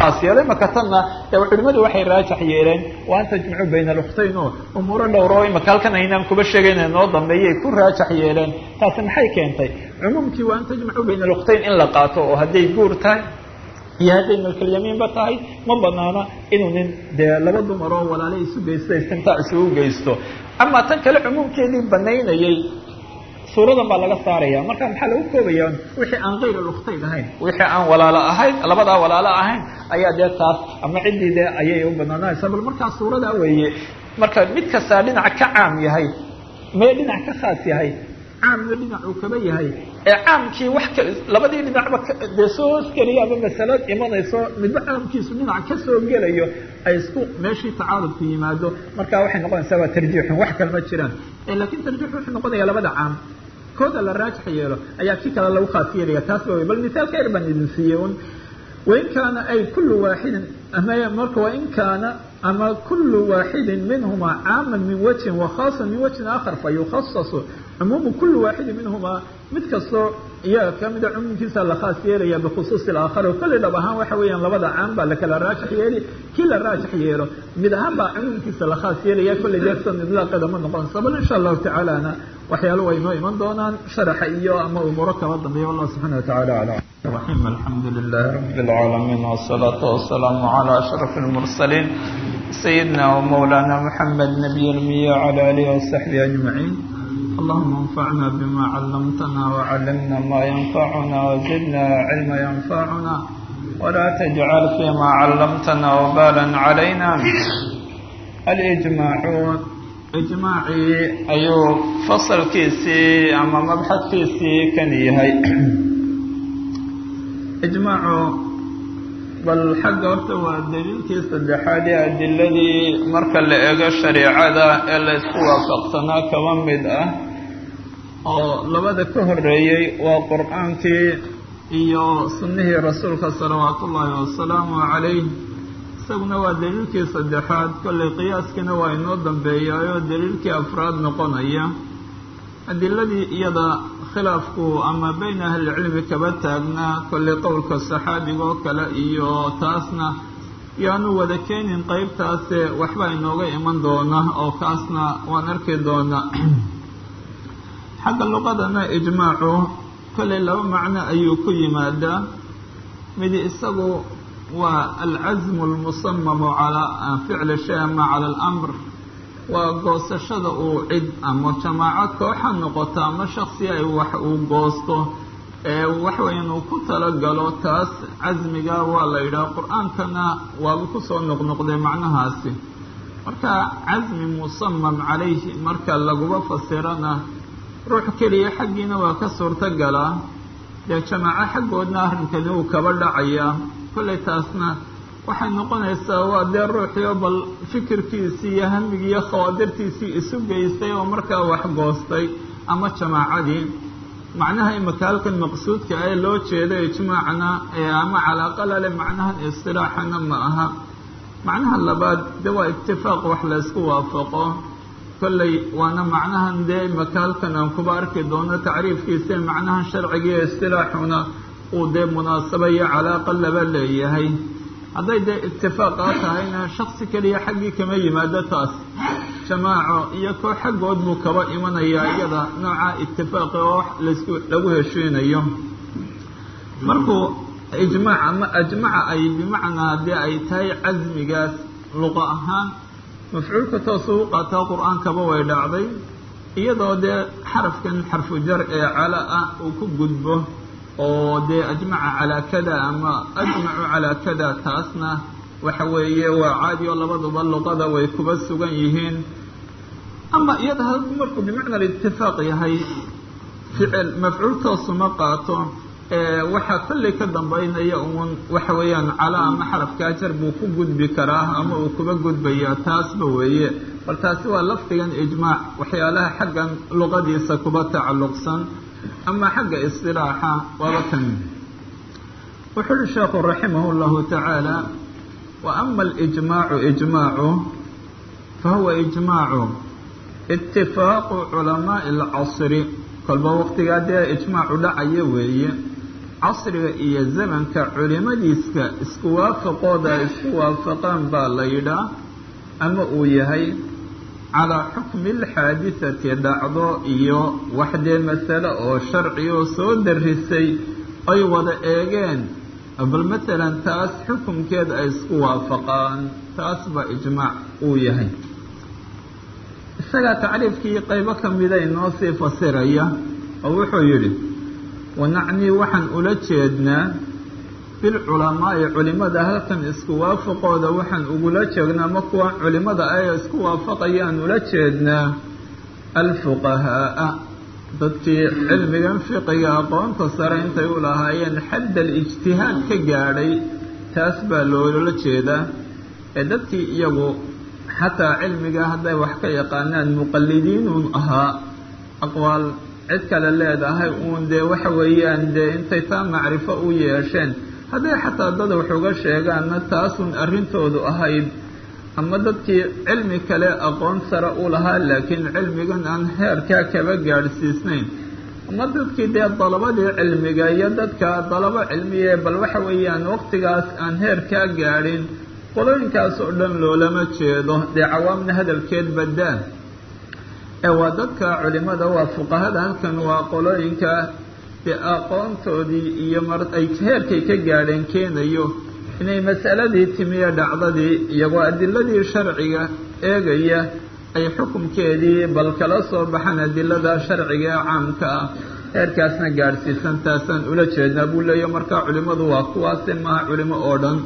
khaas yeelay imaka tanna dee culimmadu waxay raajax yeeleen waa an tajmacu bayna aluktayn oo umuuro dhowro imaka halkan aynaan kuba sheegayna noo dambeeyay ku raajax yeeleen taasi maxay keentay cumuumkii waa an tajmacu bayna aluktayn in la qaato oo hadday guur tahay iyo hadday malkalyamiinba tahay ma banaana inuu nin dee laba dumar oo walaale isu geysto istimtaac isugu geysto amaa tan kale cumuumkeedii banaynayay suuradan baa laga saaraya marka maxaa lagu koobaya wixii aan kayr aluktayn ahayn wixii aan walaalo ahayn labadaa walaalo ahayn ayaa dee taas ama ciddii dee ayay u banaananaysaa bal markaa suuradaa weeye marka mid kastaa dhinac ka caam yahay mee dhinac ka khaas yahay caamna dhinac uu kaba yahay ee caamkii wax ka labadii dhinacba dee soo hoskeliya ama masalo imanayso midba caamkiisu dhinac ka soo gelayo ay isku meeshii tacaarudku yimaado marka waxay noqonaysaa waa tarjiixun wax kale ma jiraan laakiin tarjiix wuxuu noqonaya labada caam kooda la raajix yeelo ayaa kii kale lagu khaas yeelaya taas ba wey bal misaal khayr baan idin siiyey un wain kaana ay kulu waaxidin ama marka wain kaana ama kulu waaxidin minhuma caama min wajhin wakhaasa min wajhin aakhar fayukhasasu cumuumu kuli waaxidin minhumaa mid kastoo iyaga kamida cumuumkiisa la khaas yeelaya bikhusuusi alaakhar oo kolley dhab ahaan waxa weeyaan labada caam baa lakala raajix yeeli kii la raajix yeelo mid ahaan baa cumuumkiisa la khaas yeelaya kolley deefsan idlaaqeeda ma noqonaysa bal insha allahu tacaalana waxyaalo way noo iman doonaan sharaxa iyo ama umuuro kala dambeeya wallah subxana watacala aclam الرحيم الحمد لله رب العالمين والصلاة والسلام على أشرف المرسلين سيدنا ومولانا محمد نبي المية وعلى آله وصحبه أجمعين اللهم انفعنا بما علمتنا وعلمنا ما ينفعنا وزدنا علما ينفعنا ولا تجعل فيما علمتنا وبالا علينا الإجماع إجماعي أيو فصل كيسي أما مبحث كيسي كان يهي ijmaacu bal xagga horta waa daliilkii saddexaad ee adiladii marka la eego shareicada ee la isku waafaqsanaa kaba mid ah oo labada ka horeeyey waa qur-aankii iyo sunnihii rasuulka salawaatu ullaahi wasalaamu calayh isaguna waa daliilkii saddexaad kollay qiyaaskiina waa inoo dambeeyaayoo daliilkii afraad noqonaya adiladii iyada khilaafku ama bayna ahlicilmi kaba taagnaa kollay qowlka saxaabiga oo kale iyo taasna yaanu wada keenin qeybtaase waxbaa inooga iman doona oo kaasna waan arki doonaa xagga luqadana ijmaacu kollay laba macno ayuu ku yimaadaa midi isagu waa alcasmu almusamamu calaa ficli shay ama cala alamr waa goosashada uu cid ama jamaaco kooxa noqoto ama shaksi ay wax uu goosto ee waxweyn uu ku talagalo taas casmiga waa la yidhaha qur-aankana waaba kusoo noqnoqday macnahaasi marka casmi musamam calayhi marka laguba fasirana ruux keliya xaggiina waa ka suurtagalaa dee jamaaco xaggoodna arrinkani uu kaba dhacayaa kollay taasna waxay noqonaysaa waa dee ruuxii oo bal fikirkiisii iyo hamigii iyo khawaadirtiisii isu geystay oo markaa wax goostay ama jamaacadii macnaha imaka halkan maqsuudka ee loo jeeda ijmaacna ee ama calaaqa lale macnahan istilaaxana ma aha macnaha labaad de waa itifaaq wax la ysku waafaqo kolley waana macnahan dee imaka halkan aan kuba arki doono tacriifkiisa macnahan sharcigiiyo istilaaxuna uu dee munaasaba iyo calaaqa laba leeyahay hadday dee itifaaqa tahayna shaksi keliya xaggii kama yimaado taas jamaaco iyo koo xaggood buu kaba imanayaa iyada nooca itifaaqi oo wax laysku lagu heshiinayo markuu ijmaac ama ajmaca ay bimacnaa haddii ay tahay casmigaas luqa ahaan mafcuulka toosuu u qaataa qur-aankaba way dhacday iyadoo dee xarafkan xarfu jar ee cala ah uu ku gudbo oo dee ajmaca calaa kada ama ajmacu calaa kada taasna waxa weeye waa caadi oo labaduba luqada way kuba sugan yihiin ama iyada hadduu markuu bimacna itifaaq yahay ficil mafcuul toosuma qaato waxaa kollay ka dambaynaya uun waxa weeyaan cala ama xarafkaa jar buu ku gudbi karaa ama uu kuba gudbayaa taasba weeye bal taasi waa lafdigan ijmaac waxyaalaha xaggan luqadiisa kuba tacalluqsan ama xagga isilaaxa waaba kan wuxuu uhi sheekhu raximah اllahu tacaala wa ama alijmaacu ijmaacu fahuwa ijmaacu itifaaqu culamaaءi اlcasri kolba waqtigaa dee ijmaacu dhacaya weeye casriga iyo zamanka culimadiiska isku waafaqooda ay isku waafaqaan baa la yidhaa ama uu yahay calaa xukmi alxaadisati dhacdo iyo waxdee masale oo sharci oo soo darisay ay wada eegeen bal matalan taas xukumkeed ay isku waafaqaan taas baa ijmaac uu yahay isagaa tacriifkii qaybo ka mida inoo sii fasiraya oo wuxuu yidhi wanacnii waxaan ula jeednaa bilculamaa'i culimada halkan isku waafaqooda waxaan ugula jeednaa ma kuwa culimada ay isku waafaqayaan ula jeednaa alfuqahaa'a dadkii cilmigan fiqiga aqoonta sare intay u lahaayeen xadd alijtihaad ka gaadhay taas baa loola jeedaa ee dadkii iyagu xataa cilmiga hadday wax ka yaqaanaan muqallidiinun ahaa aqwaal cid kale leedahay uun dee waxa weeyaan dee intay taa macrifo u yeesheen hadday xataa dad wax uga sheegaanna taasun arrintoodu ahayd ama dadkii cilmi kale aqoon sare u lahaa laakiin cilmigan aan heerkaa kaba gaadhsiisnayn ama dadkii dee dalabadii cilmiga iyo dadka dalabo cilmiye bal waxa weeyaan waqtigaas aan heerkaa gaadhin qolooyinkaas oo dhan loolama jeedo dee cawaamna hadalkeed badaan ee waa dadka culimada waa fuqahada halkan waa qolooyinka dee aqoontoodii iyo mar ay heerkay ka gaadheen keenayo inay masaladii timiye dhacdadii iyagoo adiladii sharciga eegaya ay xukumkeedii bal kala soo baxaan adilada sharciga ee caamka ah heerkaasna gaadhsiisan taasaan ula jeednaa buu leeya markaa culimadu waa kuwaasi maaha culimo oo dhan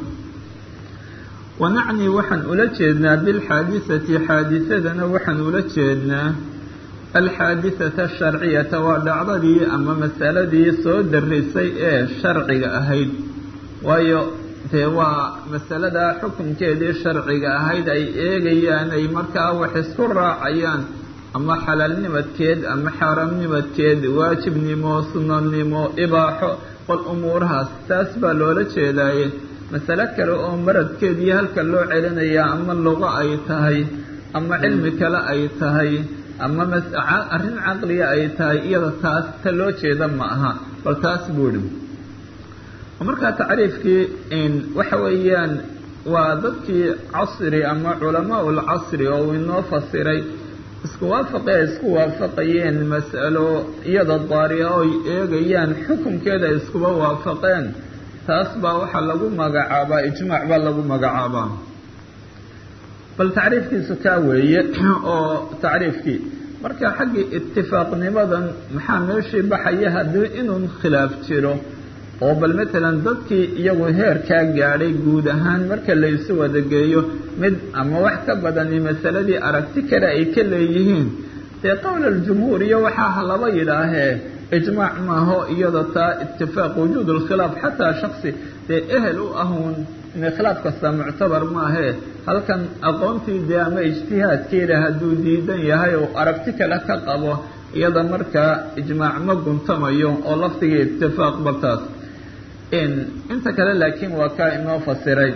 wanacnii waxaan ula jeednaa bilxaadisati xaadisadana waxaan ula jeednaa alxaadisata asharciyata waa dhacdadii ama masaladii soo darisay ee sharciga ahayd waayo dee waa masalada xukunkeedii sharciga ahayd ay eegayaan ay markaa wax isku raacayaan ama xalaalnimadkeed ama xaaraamnimadkeed waajibnimo sunanimo ibaaxo qol umuurahaas taas baa loola jeedaaye masale kale oo maradkeedii halka loo celinayaa ama luqo ay tahay ama cilmi kale ay tahay ama arrin caqliga ay tahay iyada taas ta loo jeeda ma aha bal taas buu idhi markaa tacriifkii waxa weeyaan waa dadkii casri ama culamaa ulcasri oo uu inoo fasiray isku waafaqe ay isku waafaqayeen mas'alo iyada daariya oo ay eegayaan xukunkeeda ay iskuba waafaqeen taas baa waxaa lagu magacaabaa ijmaac baa lagu magacaabaa bal tacriifkiisu kaa weeye oo tacriifkii marka xaggii itifaaqnimadan maxaa meeshii baxaya haddii inuu khilaaf jiro oo bal matalan dadkii iyagu heerkaa gaadhay guud ahaan marka laysu wadageeyo mid ama wax ka badani masaladii aragti kale ay ka leeyihiin dee qowl aljumhuur iyo waxaa laba yidhaahee ijmaac maaho iyada taa itifaaq wujuud lkhilaaf xataa shaksi dee ehel u ahuun khilaaf kasta muctabar maahee halkan aqoontii dee ama ijtihaadkeeda hadduu diidan yahay oo aragti kale ka qabo iyada markaa ijmaac ma guntamayo oo lafdigii itifaaq bartaas inta kale laakiin waa kaa inoo fasiray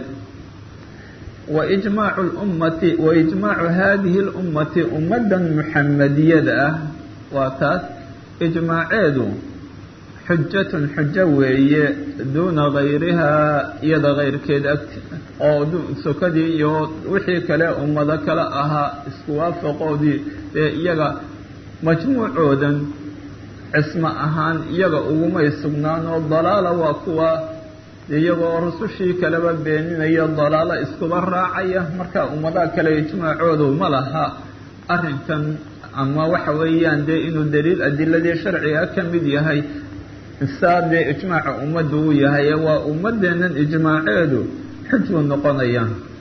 waijmaacu lummati waijmaacu haadihi lummati ummaddan muxamadiyada ah waa taas ijmaaceedu xujatun xujo weeye duuna gayrihaa iyada kayrkeed agti oo sokadii iyo wixii kale ummado kale ahaa isku waafaqoodii ee iyaga majmuucoodan cismo ahaan iyaga ugumay sugnaan oo dalaala waa kuwa iyagoo rusushii kaleba beeninaya dalaalo iskuba raacaya marka ummadaha kale ijmaacoodu ma laha arrinkan ama waxa weeyaan dee inuu daliil adiladii sharciga ka mid yahay saa dee ijmaaca ummaddu uu yahay waa ummadeennan ijmaaceedu xujuu noqonaya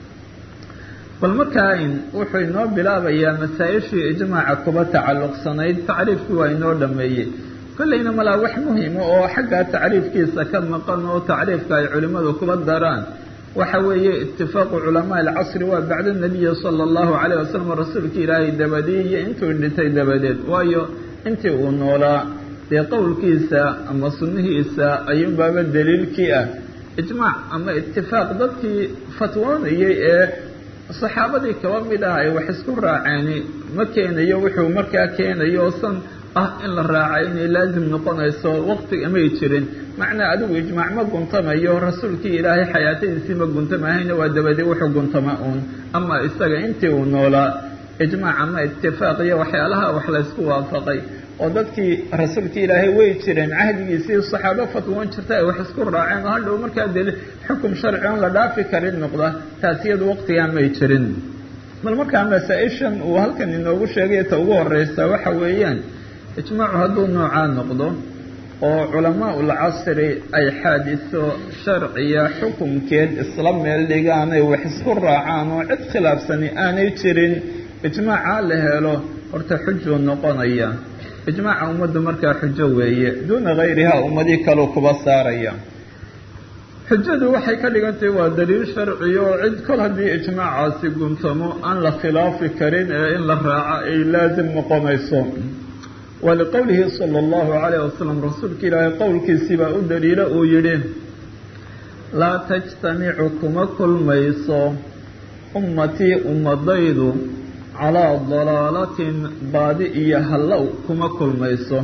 bal markaa wuxuu inoo bilaabayaa masaa-ishii ijmaaca kuba tacalluqsanayd tacriifkii waa inoo dhameeyey kollayna malaa wax muhima oo xaggaa tacriifkiisa ka maqan oo tacriifka ay culimmadu kuba daraan waxa weeye itifaaqu culamaa alcasri waa bacda nabiyi sala allahu calayh wasalam rasuulka ilaahay dabadii iyo intuu dhintay dabadeed waayo intii uu noolaa dee qowlkiisa ama sunnihiisa ayuunbaaba daliilkii ah ijmaac ama itifaaq dadkii fatwoonayay ee saxaabadii kaba mid ah ay wax isku raaceeni ma keenayo wuxuu markaa keenayo san ah in la raacay inay laazim noqonayso waqti amay jirin macnaa adigu ijmaac ma guntamayo rasuulkii ilaahay xayaatadiisii ma guntamahayna waa dabadii wuxuu guntama uun ama isaga intii uu noolaa ijmaac ama itifaaq iyo waxyaalaha wax laysku waafaqay oo dadkii rasuulkii ilaahay way jireen cahdigiisii saxaabo fatwoon jirta ay wax isku raaceen oo hadhow markaa dee xukum sharci oon la dhaafi karin noqda taas iyadu waqtigaa may jirin bal markaa masaa-ishan uu halkan inoogu sheegay ta ugu horeysa waxa weeyaan ijmaacu hadduu noocaa noqdo oo culamaa ul casri ay xaadiso sharciya xukumkeed isla meel dhigaanay wax isku raacaan oo cid khilaafsani aanay jirin ijmaacaa la helo horta xujuu noqonaya ijmaaca ummaddu markaa xujo weeye duuna hayrihaa ummadii kaleu kuba saaraya xujadu waxay ka dhigantahay waa daliil sharciya oo cid kol haddii ijmaacaasi guntamo aan la khilaafi karin ee in la raaco ay laasim noqonayso waliqowlihi sala allahu calayh wasalam rasuulka ilaahay qowlkiisii baa u daliilo uu yidhi laa tajtamicu kuma kulmayso ummatii ummadaydu calaa dalaalatin baadi iyo hallow kuma kulmayso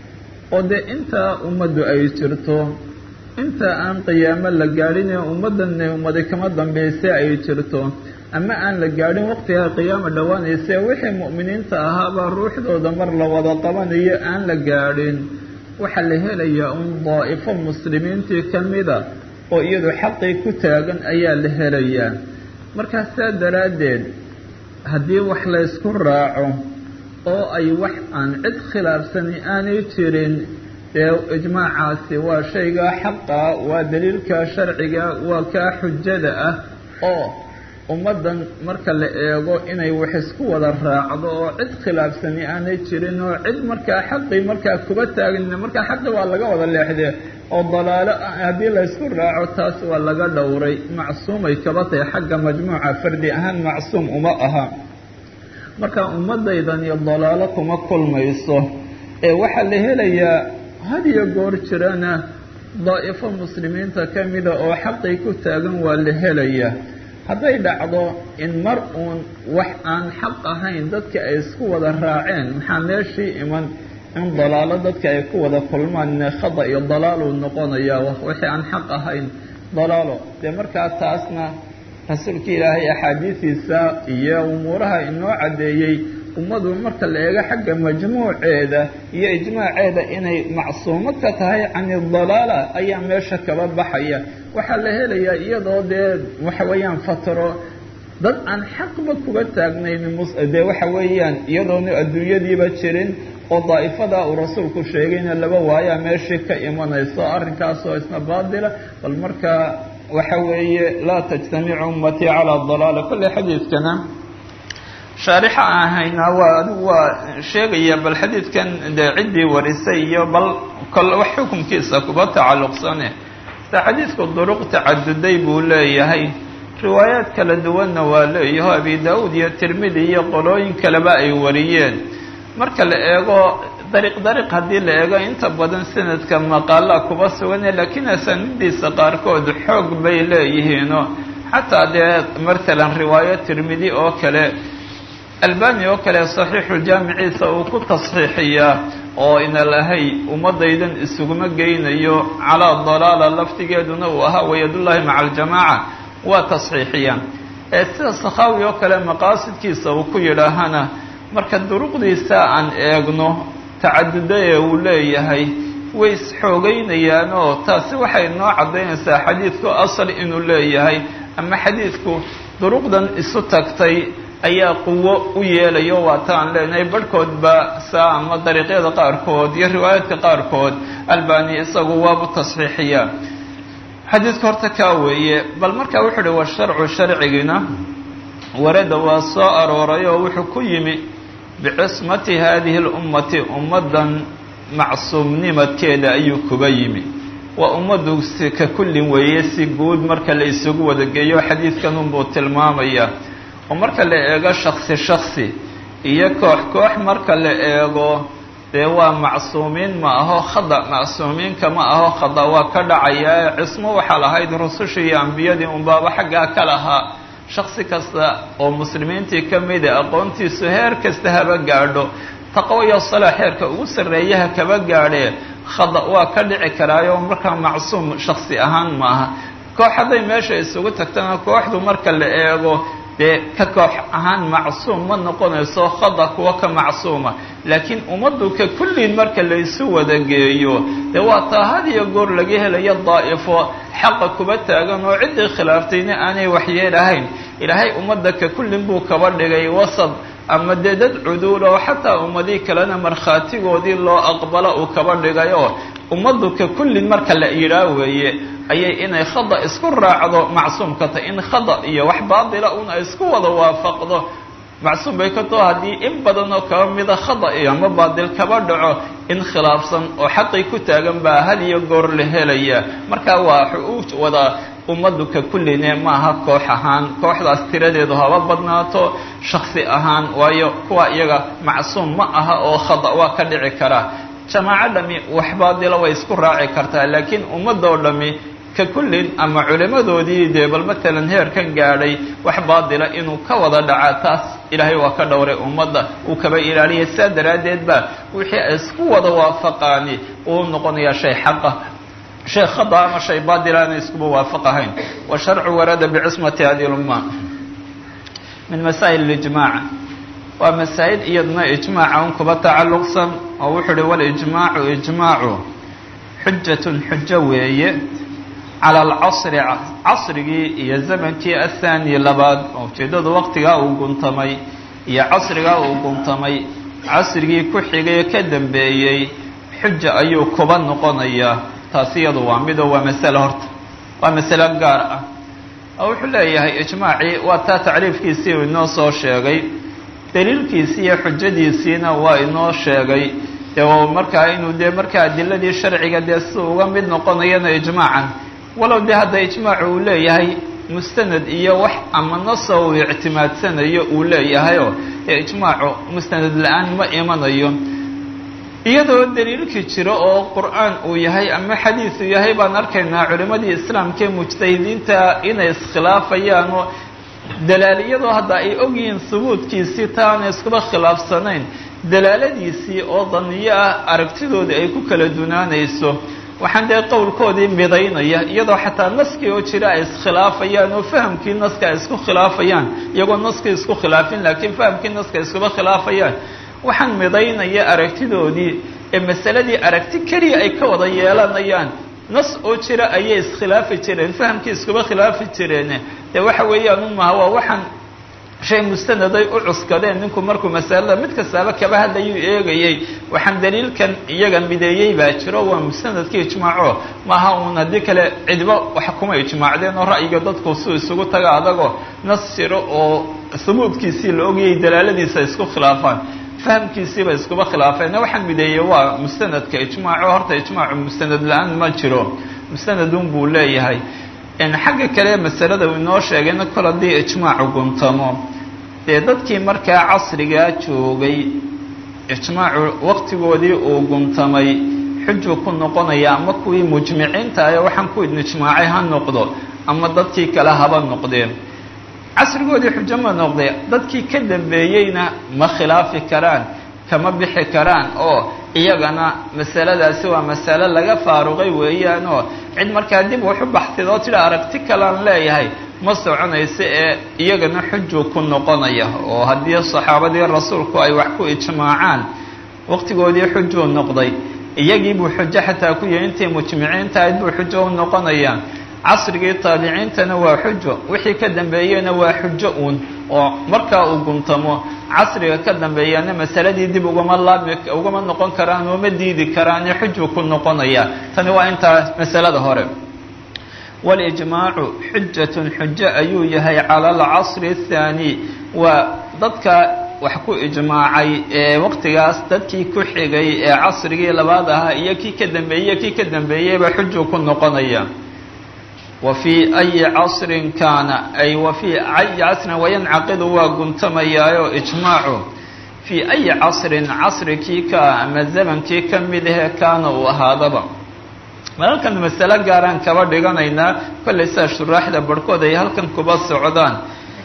oo dee intaa ummaddu ay jirto inta aan qiyaamo la gaadhin ee ummaddanne ummadi kama dambayse ay jirto ama aan la gaadhin waqtigaa qiyaama dhowaanayse wixii mu'miniinta ahaabaa ruuxdooda mar la wada qabanayo aan la gaadhin waxaa la helayaa un daa'ifo muslimiintii ka mida oo iyadu xaqii ku taagan ayaa la helayaa markaas saa daraaddeed haddii wax laysku raaco oo ay wax aan cid khilaafsani aanay jirin dee ijmaacaasi waa shaygaa xaqa waa daliilka sharciga waa kaa xujada ah oo ummaddan marka la eego inay wax isku wada raacdo oo cid khilaafsani aanay jirin oo cid markaa xaqii markaa kuba taagin markaa xaqi waa laga wada leexdee oo dalaalo haddii laysku raaco taas waa laga dhowray macsuumay kaba tahay xagga majmuuca fardi ahaan macsuum uma aha marka ummaddaydani dalaalo kuma kulmayso ee waxaa la helayaa hadiyo goor jirana daa'ifo muslimiinta ka mida oo xaqii ku taagan waa la helayaa hadday dhacdo in mar uun wax aan xaq ahayn dadka ay isku wada raaceen maxaa meeshii iman in dalaalo dadka ay ku wada kulmaan ine khada iyo dalaaluu noqonaya wixii aan xaq ahayn dalaalo dee markaa taasna rasuulka ilaahay axaadiisiisa iyo umuuraha inoo caddeeyey ummadu marka la eego xagga majmuuceeda iyo ijmaaceeda inay macsuumo ka tahay cani dalaala ayaa meesha kaba baxaya waxaa la helayaa iyadoo dee waxa weeyaan fatro dad aan xaqba kuga taagnayn dee waxa weeyaan iyadoona adduunyadiiba jirin oo daa'ifada uu rasuulku sheegayna laba waayaa meeshii ka imanayso arrinkaasoo isna baadila bal markaa waxa weeye laa tajtamicu ummatii calaa dalaala kolley xadiidkana shaarixa aan ahaynaa waa adigu waa sheegaya bal xadiidkan dee ciddii warisay iyo bal kol wax xukunkiisa kuba tacalluqsane sida xadiidku duruq tacaduday buu leeyahay riwaayaad kala duwanna waa leeyaho abi daa'uud iyo tirmidi iyo qolooyin kaleba ay wariyeen marka la eego dariiq dariiq haddii la eego inta badan sanadka maqaalaa kuba sugane laakiin asaanidiisa qaarkood xoog bay leeyihiino xataa dee matalan riwaayo tirmidi oo kale albani oo kale saxiixuljaamiciisa uu ku tasxiixiyaa oo ina lahay ummadaydan isuguma geynayo calaa dalaala laftigeeduna uu ahaa wayadullaahi maca aljamaaca waa tasxiixiyaan ee sida sakhaawi oo kale maqaasidkiisa uu ku yidhaahana marka duruqdiisa aan eegno tacaduda ee uu leeyahay way isxoogeynayaan oo taasi waxay noo caddaynaysaa xadiidku asal inuu leeyahay ama xadiidku duruqdan isu tagtay ayaa quwo u yeelayo waataan leenahay barhkoodba saa ama dariiqyada qaarkood iyo riwaayaadka qaarkood albani isagu waabu tasxiixiyaa xadiidka horta kaa weeye bal markaa wuxuu uhi wa sharcu sharcigina warada waa soo arooray oo wuxuu ku yimi bicismati haadihi lummati ummaddan macsuumnimadkeeda ayuu kuba yimi waa ummaddu si ka kullin weeye si guud marka la isugu wadageeyo xadiidkan unbuu tilmaamaya oo marka la eego shaksi shaksi iyo koox koox marka la eego dee waa macsuumiin ma aho khada macsuumiinka ma aho khada waa ka dhacaya cismo waxaa lahayd rusushii iyo ambiyadii unbaaba xaggaa ka lahaa shaksi kasta oo muslimiintii ka mida aqoontiisu heer kasta haba gaadho taqwo iyo salaax heerka ugu sarreeyaha kaba gaadhee khada waa ka dhici karaayo markaa macsuum shaksi ahaan maaha koox hadday meesha isugu tagtana kooxdu marka la eego dee ka koox ahaan macsuum ma noqonayso khada kuwa ka macsuuma laakiin ummaddu ka kulliin marka laysu wada geeyo dee waa taa had iyo goor laga helayo daa'ifo xaqa kuba taagan oo ciddii khilaaftayna aanay waxyeelahayn ilaahay ummadda ka kullin buu kaba dhigay wasad ama dee dad cuduul oo xataa ummadii kalena markhaatigoodii loo aqbalo uu kaba dhigay oo ummaddu ka kullin marka la yidhaa weeye ayay inay khada isku raacdo macsuumka tahy in khada iyo wax baatila un ay isku wada waafaqdo macsuum bay ka too haddii in badan oo kaba mida khada iyo ama baatil kaba dhaco in khilaafsan oo xaqii ku taagan baa had iyo goor la helaya marka waa u wada ummaddu ka kulline maaha koox ahaan kooxdaas tiradeedu haba badnaato shaksi ahaan waayo kuwa iyaga macsuum ma aha oo khada waa ka dhici karaa jamaaco dhami wax baadila way isku raaci kartaa laakiin ummadoo dhami ka kullin ama culimmadoodii dee bal matalan heerkan gaadhay wax baadila inuu ka wada dhaca taas ilaahay waa ka dhowray ummadda uu kaba ilaaliyay saa daraaddeed ba wixii ay isku wada waafaqaani uu noqonayaa shay xaqa shay khada ama shay baadila aanay iskuba waafaqahayn wa sharcu warada bicismati hadi lumma min masaa'il ijmaac waa masaa'il iyaduna ijmaaca un kuba tacalluqsan oo wuxuu uhi walijmaacu ijmaacu xujatun xujo weeye cala alcasri casrigii iyo zamankii athaani labaad oo ujeeddadu waqtigaa uu guntamay iyo casrigaa uu guntamay casrigii ku xigay ka dambeeyey xuja ayuu kuba noqonayaa taasi iyadu waa midoo waa masale horta waa masalo gaar ah oo wuxuu leeyahay ijmaacii waa taa tacriifkiisii uu inoo soo sheegay daliilkiisii iyo xujadiisiina waa inoo sheegay dee markaa inuu dee markaa adiladii sharciga dee si uga mid noqonayana ijmaacan walow dee hadda ijmaacu uu leeyahay mustanad iyo wax ama nasa uu ictimaadsanayo uu leeyahayoo dee ijmaacu mustanad la-aan ma imanayo iyadoo daliilkii jiro oo qur-aan uu yahay ama xadiis uu yahay baan arkaynaa culimmadii islaamkaee mujtahidiinta inay iskhilaafayaan oo dalaaliyadoo hadda ay ogyihiin subuudkiisii taana iskuba khilaafsanayn dalaaladiisii oo daniyo ah aragtidoodii ay ku kala dunaanayso waxaan dee qowlkoodii midaynaya iyadoo xataa naskii oo jira ay iskhilaafayaan oo fahamkii naska ay isku khilaafayaan iyagoo naskii isku khilaafin laakiin fahamkii naska ay iskuba khilaafayaan waxaan midaynaya aragtidoodii ee masaladii aragti keliya ay ka wada yeelanayaan nas oo jira ayay iskhilaafi jireen fahamkii iskuba khilaafi jireen dee waxa weeyaan u maha waa waxaan shay mustanaday u cuskadeen ninku markuu masalada mid kastaaba kaba hadlayuu eegayey waxaan daliilkan iyaga mideeyey baa jiro waa mustanadkii ijmaaco maaha uun haddii kale cidba wax kuma ijmaacdeen oo ra'yiga dadku suu isugu taga adagoo nas jiro oo hubuudkiisii la ogayay dalaaladiisa isku khilaafaan fahamkiisiiba iskuba khilaafeen waxaan mideeyey waa mustanadka ijmaaco horta ijmaacu mustanad la-aan ma jiro mustanadun buu leeyahay xagga kale masalada uu inoo sheegayna kol haddii ijmaacu guntamo dee dadkii markaa casrigaa joogay ijmaacu waqtigoodii uu guntamay xujuu ku noqonaya ama kuwii mujmiciinta ah waxaan ku ijmaacay ha noqdo ama dadkii kale haba noqdeen casrigoodii xujo ma noqde dadkii ka dambeeyeyna ma khilaafi karaan kama bixi karaan oo iyagana masaladaasi waa masale laga faaruqay weeyaan oo cid markaa dib wax u baxtid oo tidha aragti kalaan leeyahay ma soconayso ee iyagana xujuu ku noqonaya oo haddii saxaabadii rasuulku ay wax ku ijmaacaan waqtigoodii xujuu noqday iyagii buu xujo xataa ku yahay intay mujmiciinta ahayd buu xujo u noqonayaa casrigii taabiciintana waa xujo wixii ka dambeeyena waa xujo uun oo markaa uu guntamo casriga ka dambeeyana masaladii dib ugama laabmi ugama noqon karaan oo ma diidi karaan xujuu ku noqonaya tani waa intaa masalada hore walijmaacu xujatun xujo ayuu yahay cala alcasri athaani waa dadka wax ku ijmaacay ee waqtigaas dadkii ku xigay ee casrigii labaad ahaa iyo kii ka dambeeyey kii ka dambeeyeyba xujuu ku noqonaya wa fii ayi casrin kaana ay wa fii ayi casrin wayancaqidu waa guntamayaayo ijmaacu fii ayi casrin casri kii ka ama zamankii ka mid ahee kaana uu ahaadaba malalkan masalo gaaraan kaba dhiganaynaa kollay sidaa shuraaxda barhkood ay halkan kuba socdaan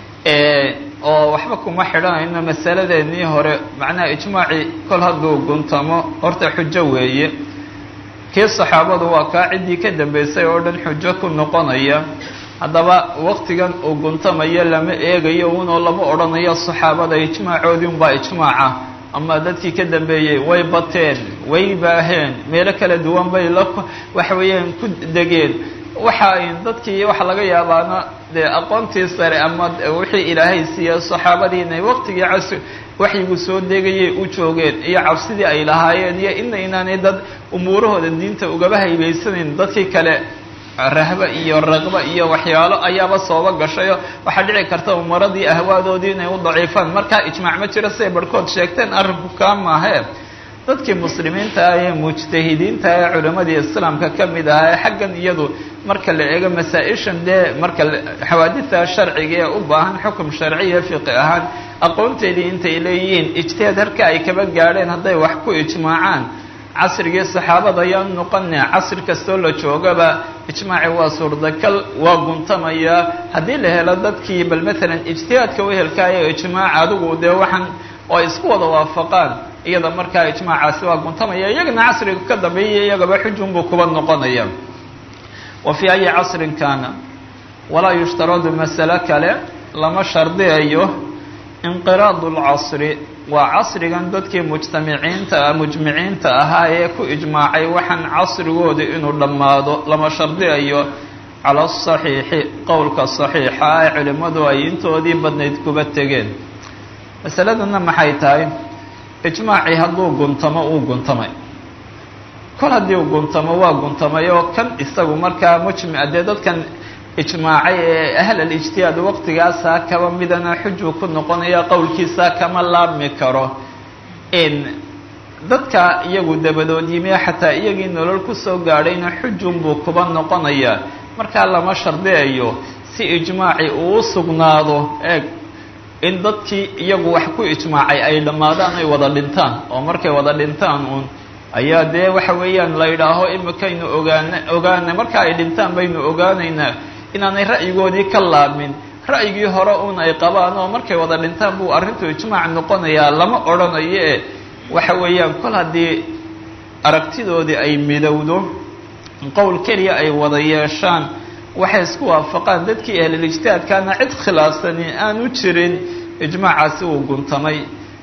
oo waxba kuma xidhanayno masaladeenii hore macnaha ijmaacii kol hadduu guntamo horta xujo weeye kii saxaabadu waa kaa ciddii ka dambaysay oo dhan xujo ku noqonaya haddaba waqtigan uu guntamayo lama eegayo unoo lama odhanayo saxaabada ijmaacoodii unbaa ijmaaca ama dadkii ka dambeeyey way bateen way baaheen meelo kala duwan bay la waxa weeyaan ku degeen waxa dadkii waxa laga yaabaana dee aqoontii sare ama wixii ilaahay siiya saxaabadii inay waqtigii casri waxyigu soo degayay u joogeen iyo cabsidii ay lahaayeen iyo ina inaanay dad umuurahooda diinta ugaba haybaysanayn dadkii kale rahba iyo raqba iyo waxyaalo ayaaba sooba gashayo waxaa dhici karta umaradii ahwaadoodii inay u daciifaan markaa ijmaac ma jiro siday barhkood sheegteen arrinku kaa maahee dadkii muslimiinta ah ee mujtahidiinta ee culimmadii islaamka ka mid ahaa ee xaggan iyadu marka la eego masaa-ishan dee marka xawaadidta sharciga ee u baahan xukum sharciya fiqi ahaan aqoonteedii intay leeyihiin ijtihaad harka ay kaba gaadheen hadday wax ku ijmaacaan casrigii saxaabada ayaan noqone casri kastoo la joogaba ijmaaci waa suurtagal waa guntamayaa haddii la helo dadkii bal maalan ijtihaadka wehelkaayo ijmaac adigu dee waxaan oo ay isku wada waafaqaan iyada markaa ijmaacaasi waa guntamaya iyagana casriga ka dambeeya iyagaba xujunbuu kuba noqonaya wa fii ayi casrin kaana walaa yushtaradu masale kale lama shardiyayo inqiraadu lcasri waa casrigan dadkii mujtamiciinta mujmiciinta ahaa ee ku ijmaacay waxaan casrigooda inuu dhammaado lama shardiyayo cala asaxiixi qowlka saxiixa ee culimmadu ay intoodii badnayd kuba tegeen masaladuna maxay tahay ijmaacii hadduu guntamo uu guntamay kol haddii uu guntamo waa guntamay oo kan isagu markaa mujmica dee dadkan ijmaacay ee ahl alijtihaad waqtigaasaa kaba midana xujuu ku noqonaya qowlkiisaa kama laabmi karo in dadka iyagu dabadood yimi xataa iyagii nolol kusoo gaadhayna xujunbuu kuba noqonaya markaa lama shardiyayo si ijmaaci uu u sugnaado eeg in dadkii iyagu wax ku ijmaacay ay dhammaadaan ay wada dhintaan oo markay wada dhintaan uun ayaa dee waxa weeyaan la yidhaaho imikaynu ogaana ogaana marka ay dhintaan baynu ogaanaynaa inaanay ra'yigoodii ka laabmin ra'yigii hore uun ay qabaan oo markay wada dhintaan buu arrintu ijmaac noqonayaa lama odhanayo e waxa weeyaan kol haddii aragtidoodii ay midowdo qowl keliya ay wada yeeshaan waxay isku waafaqaan dadkii ahlilijtihaadkaana cid khilaafsani aanu jirin ijmaacaasi uu guntamay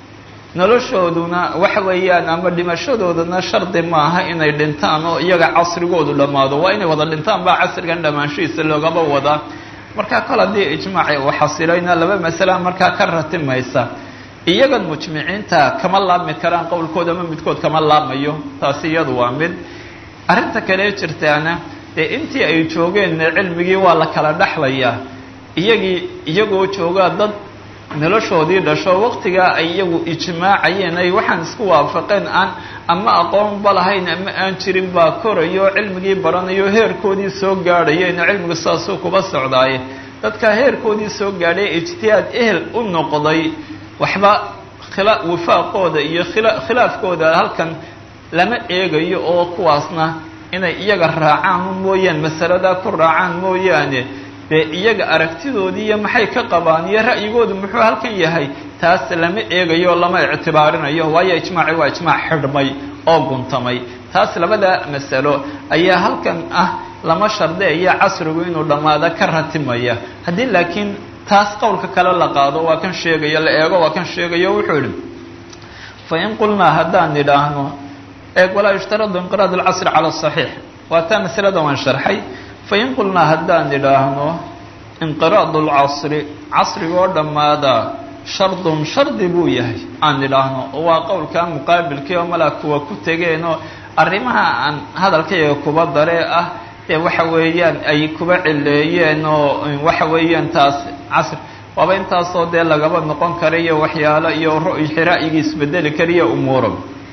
noloshooduna waxa weeyaan ama dhimashadoodana shardi maaha inay dhintaan oo iyaga casrigoodu dhammaado waa inay wada dhintaan baa casrigan dhammaanshihiisa loogaba wadaa markaa kol haddii ijmaaci uu xasilayna laba masala markaa ka ratimaysa iyagan mujmiciinta kama laabmi karaan qowlkooda ama midkood kama laabmayo taasi iyadu waa mid arrinta kale jirtaana dee intii ay joogeen cilmigii waa la kala dhexlayaa iyagii iyagoo joogaa dad noloshoodii dhasho waqtigaa ay iyagu ijmaacayeen ay waxaan isku waafaqeen aan ama aqoonba lahayn ama aan jirin baa korayo cilmigii baranayo heerkoodii soo gaadhayeen cilmigu saasuu kuba socdaaye dadka heerkoodii soo gaadhay ijtihaad ehel u noqday waxba khila wifaaqooda iyo khila khilaafkooda halkan lama eegayo oo kuwaasna inay iyaga raacaan mooyaan masaladaa ku raacaan mooyaane dee iyaga aragtidoodii iyo maxay ka qabaan iyo ra'yigoodu muxuu halkan yahay taas lama eegayo lama ictibaarinayo waayo ijmaaci waa ijmaac xidhmay oo guntamay taas labada masalo ayaa halkan ah lama shardiyayo casrigu inuu dhammaado ka ratimaya haddii laakiin taas qowlka kale la qaado waa kan sheegayo la eego waa kan sheegayo wuxuu idhi fa in qulnaa haddaan idhaahno eeg walaa yushtaradu inqiraad alcasri cala asaxiix waa taa masalada waan sharxay fain qulnaa haddaan idhaahno inqiraadu lcasri casrigoo dhammaada shardun shardi buu yahay aan idhaahno oo waa qowlkaa muqaabilkii oo malaa kuwa ku tegeenoo arrimaha aan hadalkayga kuba daree ah dee waxa weeyaan ay kuba cileeyeen oo waxa weeyaan taas casri waaba intaasoo dee lagaba noqon kara iyo waxyaalo iyo ra'yigii isbedeli kariyo umuuro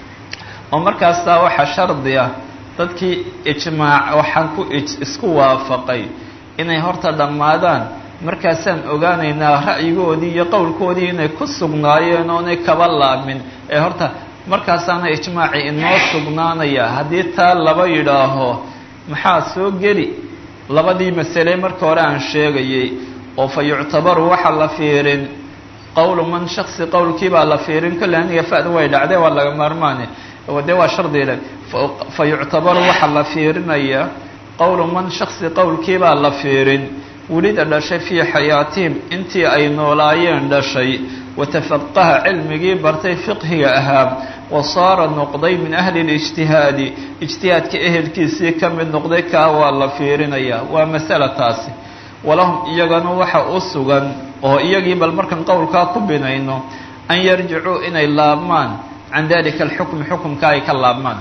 oo markaastaa waxaa shardi ah dadkii ijmaac waxaan ku isku waafaqay inay horta dhammaadaan markaasaan ogaanaynaa ra'yigoodii iyo qowlkoodii inay ku sugnaayeen oonay kaba laabmin ee horta markaasaana ijmaaci inoo sugnaanaya haddii taa laba yidhaaho maxaa soo geli labadii masale marka hore aan sheegayay oo fa yuctabaru waxaa la fiirin qowlu man shaksi qowlkii baa la fiirin kolle aniga fa'da way dhacdee waa laga maarmaane dee waa shardiile fa yuctabaru waxaa la fiirinaya qowlu man shaksi qowlkiibaa la fiirin welida dhashay fii xayaatihim intii ay noolaayeen dhashay watafaqaha cilmigii bartay fiqhiga ahaa wa saara noqday min ahli lijtihaadi ijtihaadka ehelkiisii ka mid noqday kaa waa la fiirinaya waa masala taasi walahum iyagana waxa u sugan oo iyagii bal markaan qowlkaa ku binayno an yarjicuu inay laabmaan can dalika alxukmi xukumka ay ka laabmaan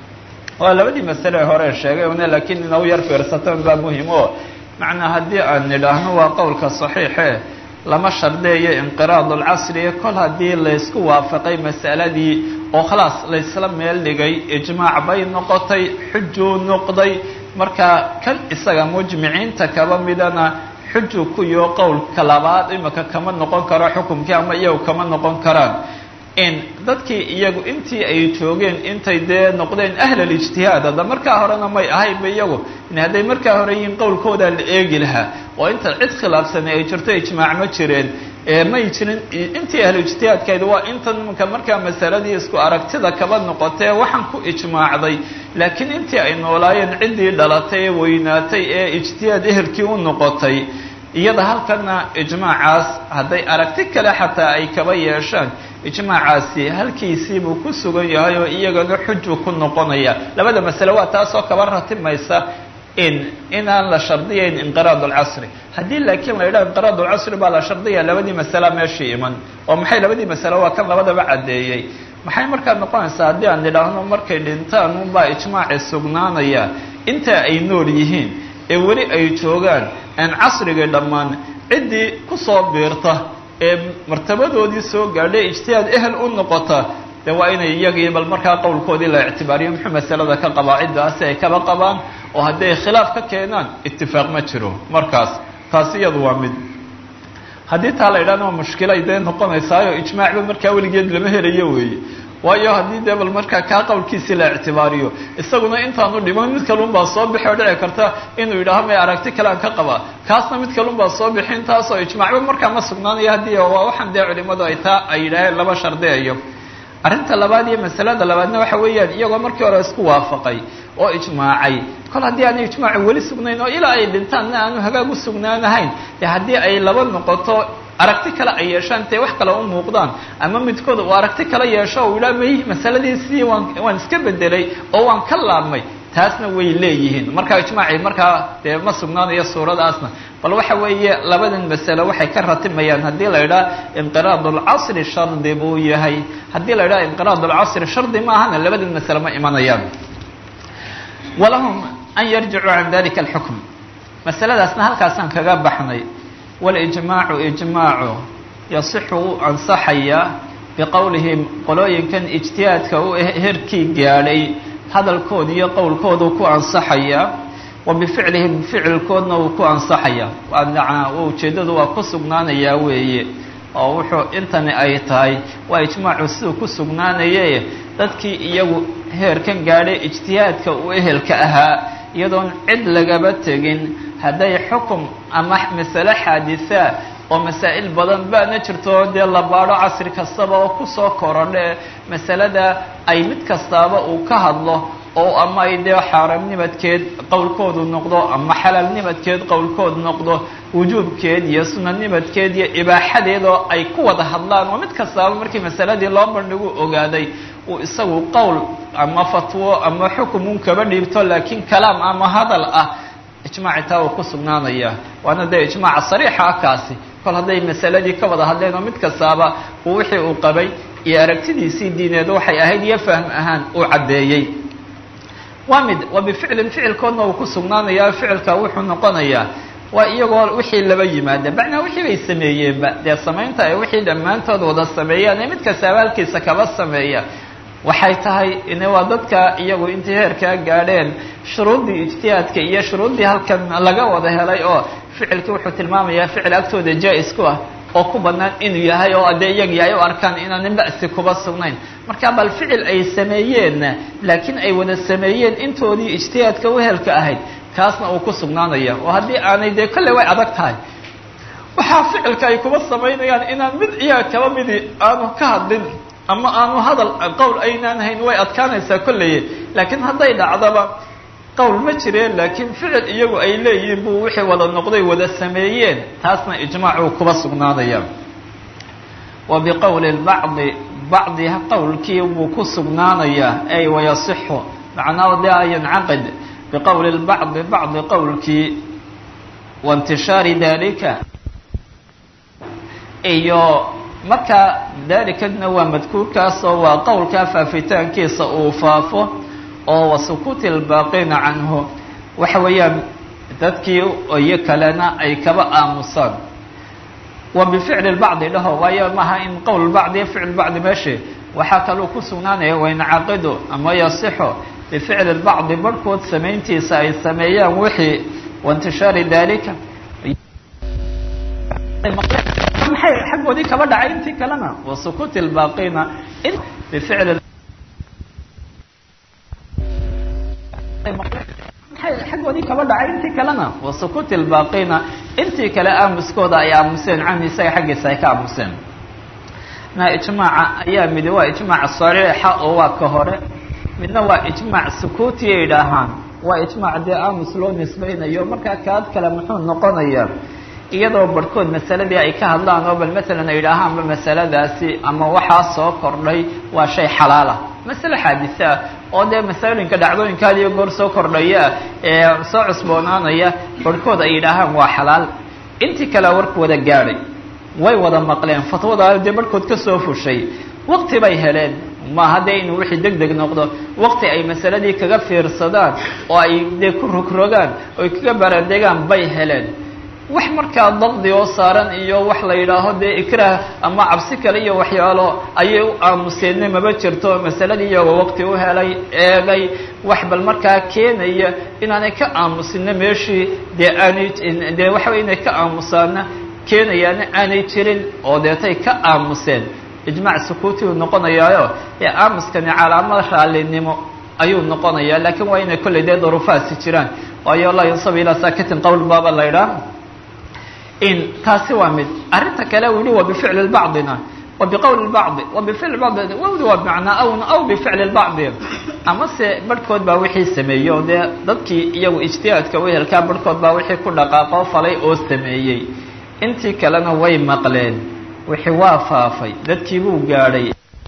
waa labadii masale hore sheegay una laakiin inau yar fiirsataan baa muhim oo macnaa haddii aan nidhaahno waa qowlka saxiixe lama shardeeyo inqiraad alcasriya kol haddii laysku waafaqay masaladii oo khalaas laysla meel dhigay ijmaac bay noqotay xujuu noqday markaa kan isaga mujmiciinta kaba midana xuju kuyo qowlka labaad imika kama noqon karo xukumkii ama iyagu kama noqon karaan in dadkii iyagu intii ay joogeen intay dee noqdeen ahlalijtihaad hadda markaa horena may ahaynba iyagu in hadday markaa hore yihiin qowlkoodaa la eegi lahaa oo inta cid khilaafsanay ay jirto ijmaac ma jireen may jirin intii ahluijtihaadkayd waa intan imanka markaa masaladii isku aragtida kaba noqotee waxaan ku ijmaacday laakiin intii ay noolaayeen ciddii dhalatay ee weynaatay ee ijtihaad ehelkii u noqotay iyada halkana ijmaacaas hadday aragti kale xataa ay kaba yeeshaan ijmaacaasi halkiisiibuu ku sugan yahay oo iyagana xuju ku noqonaya labada masale waa taasoo kaba ratimaysa in inaan la shardiyayn inqiraad alcasri haddii laakiin la yidhaha inqiraad alcasri baa la shardiyaya labadii masala meeshii iman oo maxay labadii masale waa kan labadaba caddeeyey maxay markaa noqonaysaa haddii aan nidhaahno markay dhintaan unbaa ijmaaci sugnaanaya inta ay nool yihiin ee weli ay joogaan aan casrigii dhammaan ciddii kusoo biirta ee martabadoodii soo gaadhay ijtihaad ehel u noqota de waa inay iyagii bal markaa qowlkoodii la ictibaariyo muxuu masalada ka qabaa ciddaasi ay kaba qabaan oo hadday khilaaf ka keenaan itifaaq ma jiro markaas taasi iyadu waa mid haddii taa la yidhahna waa mushkila ay dee noqonaysaayo ijmaacba markaa weligeed lama helayo weeye waayo haddii dee bal markaa kaa qowlkiisii la ictibaariyo isaguna intaanu dhiman mid kalun baa soo bixi oo dhici karta inuu yidhaaho may aragti kale aan ka qabaa kaasna mid kalun baa soo bixi intaasoo ijmaacba markaa ma sugnaanayo haddii waa waxaan dee culimadu ay taa ay yidhaaheen laba shardeeyo arrinta labaad iyo masalada labaadna waxa weeyaan iyagoo markii hore isku waafaqay oo ijmaacay kol haddii aanay ijmaaci weli sugnayn oo ilaa ay dhintaanna aanu hagaag u sugnaanahayn dee haddii ay laba noqoto aragti kale ay yeeshaan intay wax kale u muuqdaan ama midkood uu aragti kale yeesho uu yidhaha may masaladii sidii waan waan iska bedelay oo waan ka laabmay taasna way leeyihiin markaa ijmaacii markaa dee ma sugnaanayo suuradaasna bal waxa weeye labadan masale waxay ka ratimayaan haddii la yidhaha inqiraad alcasri shardi buu yahay haddii la yidhaha inqiraad alcasri shardi ma ahana labadan masale ma imanayaan walahum an yarjicuu can dalika alxukm masaladaasna halkaasaan kaga baxnay walijmaacu ijmaacu yasixu u ansaxaya biqowlihim qolooyinkan ijtihaadka u herkii gaadhay hadalkooda iyo qowlkoodu ku ansaxaya wa bificlihim ficilkoodna uu ku ansaxaya waa ujeeddadu waa ku sugnaanayaa weeye oo wuxuu intani ay tahay waa ijmaacu siduu ku sugnaanaye dadkii iyagu heerkan gaadhay ijtihaadka u ehelka ahaa iyadoon cid lagaba tegin hadday xukum ama masale xaadisaa oo masaa'il badan baana jirto dee la baadho casri kastaba oo kusoo korodhe masalada ay mid kastaaba uu ka hadlo oo ama ay dee xaaraamnimadkeed qowlkoodu noqdo ama xalaalnimadkeed qowlkood noqdo wujuubkeed iyo sunanimadkeed iyo ibaaxadeed oo ay ku wada hadlaan oo mid kastaaba markii masaladii loo bandhigu ogaaday uu isagu qowl ama fatwo ama xukum un kaba dhiibto laakiin kalaam ama hadal ah ijmaaci taa uu ku sugnaanaya waana dee ijmaaca sariixa ah kaasi kol hadday masaladii ka wada hadleen oo mid kastaaba uu wixii uu qabay iyo aragtidiisii diineed waxay ahayd iyo fahm ahaan uu caddeeyey waa mid waa bificlin ficilkoodna uu ku sugnaanayaa ficilka wuxuu noqonayaa waa iyagoo wixii laba yimaada macnaa wixii bay sameeyeenba dee samaynta ay wixii dhammaantood wada sameeyaan ee mid kasta abaalkiisa kaba sameeya waxay tahay ine waa dadka iyagu intay heerkaa gaadheen shuruuddii ijtihaadka iyo shuruuddii halkan laga wada helay oo ficilkii wuxuu tilmaamayaa ficil agtooda jaa-is ku ah oo ku bannaan inuu yahay oo dee iyagii ay u arkaan inaanan ba'si kuba sugnayn marka bal ficil ay sameeyeenna laakiin ay wada sameeyeen intoodii ijtihaadka uhelka ahayd kaasna uu ku sugnaanaya oo haddii aanay dee kolley way adag tahay waxaa ficilka ay kuba samaynayaan inaan mid iyaga kaba midi aanu ka hadlin ama aanu hadal qowl aynaan hayn way adkaanaysaa kolleye laakiin hadday dhacdaba qowl ma jireen laakiin ficil iyagu ay leeyihiin buu wixii wada noqday wada sameeyeen taasna ijmaacuu kuba sugnaanaya wa biqowli lbacdi bacdi qowlkii buu ku sugnaanayaa ay wayasixu macnaa de yancaqid biqowli lbacdi bacdi qowlkii waintishaari dalika iyo marka dalikadna waa madkuurkaasoo waa qowlkaa faafitaankiisa uu faafo oo wasukuuti lbaaqina canhu waxa weeyaan dadkii iyo kalena ay kaba aamusaan wa bificli lbacdi dhaho waayo maaha in qowl bacdi iyo ficl bacdi meeshe waxaa kaluu ku sugnaanaya wayncaqidu ama yasixo bificli lbacdi barhkood samayntiisa ay sameeyaan wixii waintishaari dalika maxay xaggoodii kaba dhacay intii kalena wasukuuti lbaaqina bificli xaggoodii kaba dhacay intii kalena wasukuuti lbaaqina intii kale aamuskooda ay aamuseen canhu isaga xaggiisa ay ka aamuseen na ijmaaca ayaa midi waa ijmaac sariixa oo waa ka hore midna waa ijmaac sukuuti ay idhaahaan waa ijmaac dee aamus loo nisbaynayo markaa kaad kale muxuu noqonayaa iyadoo barhkood masaladii ay ka hadlaan oo bal maalan ay idhaahaanba masaladaasi ama waxaa soo kordhay waa shay xalaala masale xaadise ah oo dee masalooyinka dhacdooyinkaada iyo goor soo kordhaya ee soo cusboonaanaya barhkood ay yidhaahaan waa xalaal intii kalea warku wada gaadhay way wada maqleen fatwada dee barhkood ka soo fushay waqti bay heleen maaha dee inuu wixii deg deg noqdo waqti ay masaladii kaga fiirsadaan oo ay dee ku rogrogaan oy kaga baradegaan bay heleen wax markaa daqdi oo saaran iyo wax la yidhaaho dee ikraah ama cabsi kale iyo waxyaalo ayay u aamuseenna maba jirto masaladii iyagoo waqti u helay eegay wax bal markaa keenaya inaanay ka aamusinna meeshii dee aanay dee waxa wey inay ka aamusaana keenayaana aanay jirin oo deetay ka aamuseen ijmaac sukuuti uu noqonayaayo ee aamuskani calaamad raallinimo ayuu noqonayaa laakiin waa inay kollay dee daruufaasi jiraan waayo laa yunsabu ilaa saakitin qowl baaba la ydhaah in taasi waa mid arrinta kale u yihi wa bificli bacdina wa biqowli bacdi wa bificli bacdi wawdi waa bimacnaa awna aw bificli bacdi amase barhkood baa wixii sameeyey oo dee dadkii iyagu ijtihaadka wehelkaa barhkood baa wixii ku dhaqaaqoo falay oo sameeyey intii kalena way maqleen wixii waa faafay dadkii buu gaadhay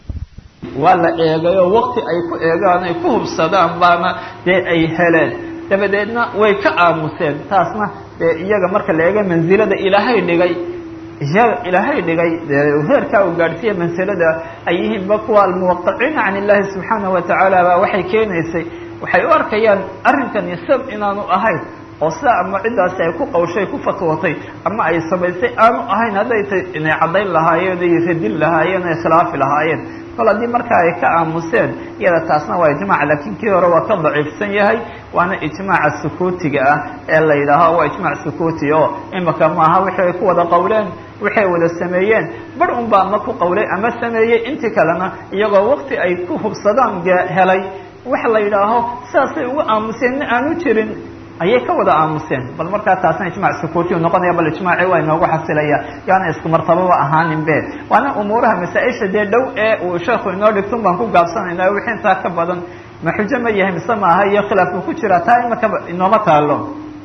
waa la eegay oo waqti ay ku eegaan ay ku hubsadaan baana dee ay heleen dabadeedna way ka aamuseen taasna dee iyaga marka la eego mansilada ilaahay dhigay iyaga ilaahay dhigay dee heerkaa uu gaadhsiiya mansilada ay yihiinba kuwa almuwaqiciina can illahi subxaanahu watacaala baa waxay keenaysay waxay u arkayaan arrinkani sab inaanu ahayn oo sidaa ama ciddaasi ay ku qawshay ku fatwootay ama ay samaysay aanu ahayn hadday tay inay caddayn lahaayeen ay radin lahaayeen ay khilaafi lahaayeen kol haddii markaa ay ka aamuseen iyada taasna waa ijmac laakiin kii hore waa ka daciifsan yahay waana ijmaaca sukuutiga ah ee la yidhaaho waa ijmaac sukuuti oo imika maaha wixii ay ku wada qawleen wixi ay wada sameeyeen bar un baa ama ku qawlay ama sameeyey intii kalena iyagoo waqti ay ku hubsadaan helay waxa la yidhaaho sidaasay ugu aamuseen ma aanu jirin ayay ka wada aamuseen bal markaa taasna ijmac sukuuti u noqonaya bal ijmaaci waa inoogu xasilaya yaana isku martababa ahaanin be waana umuuraha masaa-isha dee dhow ee uu sheekhu inoo dhigtun baan ku gaabsanayna wixii intaa ka badan ma xujo ma yahay mise maaha iyo khilaafku ku jira taa imakaba inooma taalo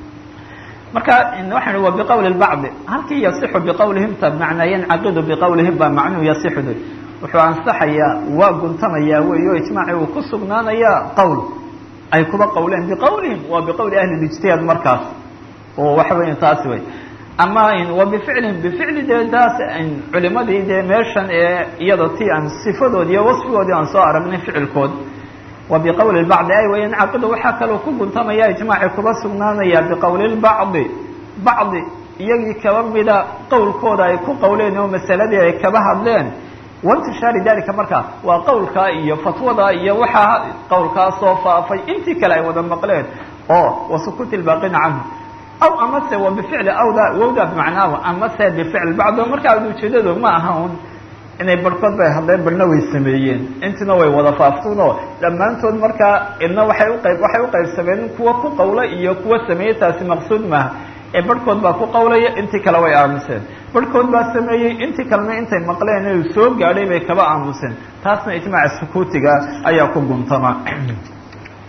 marka waxaan wa biqowli bacdi halkii yasixu biqowlihim ta macnaa yancaqidu biqowlihim baa macnuhu yasixudu wuxuu ansaxayaa waa guntamayaa wey o ijmaaci uu ku sugnaanayaa qowl ay kuba qawleen biqowlihim waa biqowli ahli ijtihaad markaas oo waxa weya taasi way ama wa bificlihim bificli dee taas culimadii dee meeshan ee iyada ti aan sifadoodi iyo wasfigoodii aan soo aragnay ficilkood wa biqowli bacdi ay way yancaqidu waxaa kaloo ku guntamaya ijmaaci kuba sugnaanaya biqowli bacdi bacdi iyagii kaba mida qowlkooda ay ku qawleen oo masaladii ay kaba hadleen waintishaari dalika markaa waa qowlkaa iyo fatwada iyo waxaa qowlkaa soo faafay intii kale ay wada maqleen oo wasukuuti lbaaqina canhu aw amase wa bificli awda wawda bimacnaahu amase bificli bacdo markaa ujeedadu ma aha un inay barhkood bay hadleen barhna way sameeyeen intiina way wada faaftuunoo dhammaantood markaa idna waxay uqayb waxay uqaybsameen kuwa ku qawla iyo kuwa sameeyey taasi maqsuud maaha ee barhkood baa ku qawlaya intii kale way aamuseen barhkood baa sameeyey intii kalena intay maqleen inuu soo gaadhay bay kaba aamuseen taasna ijmaaca sukuutiga ayaa ku guntama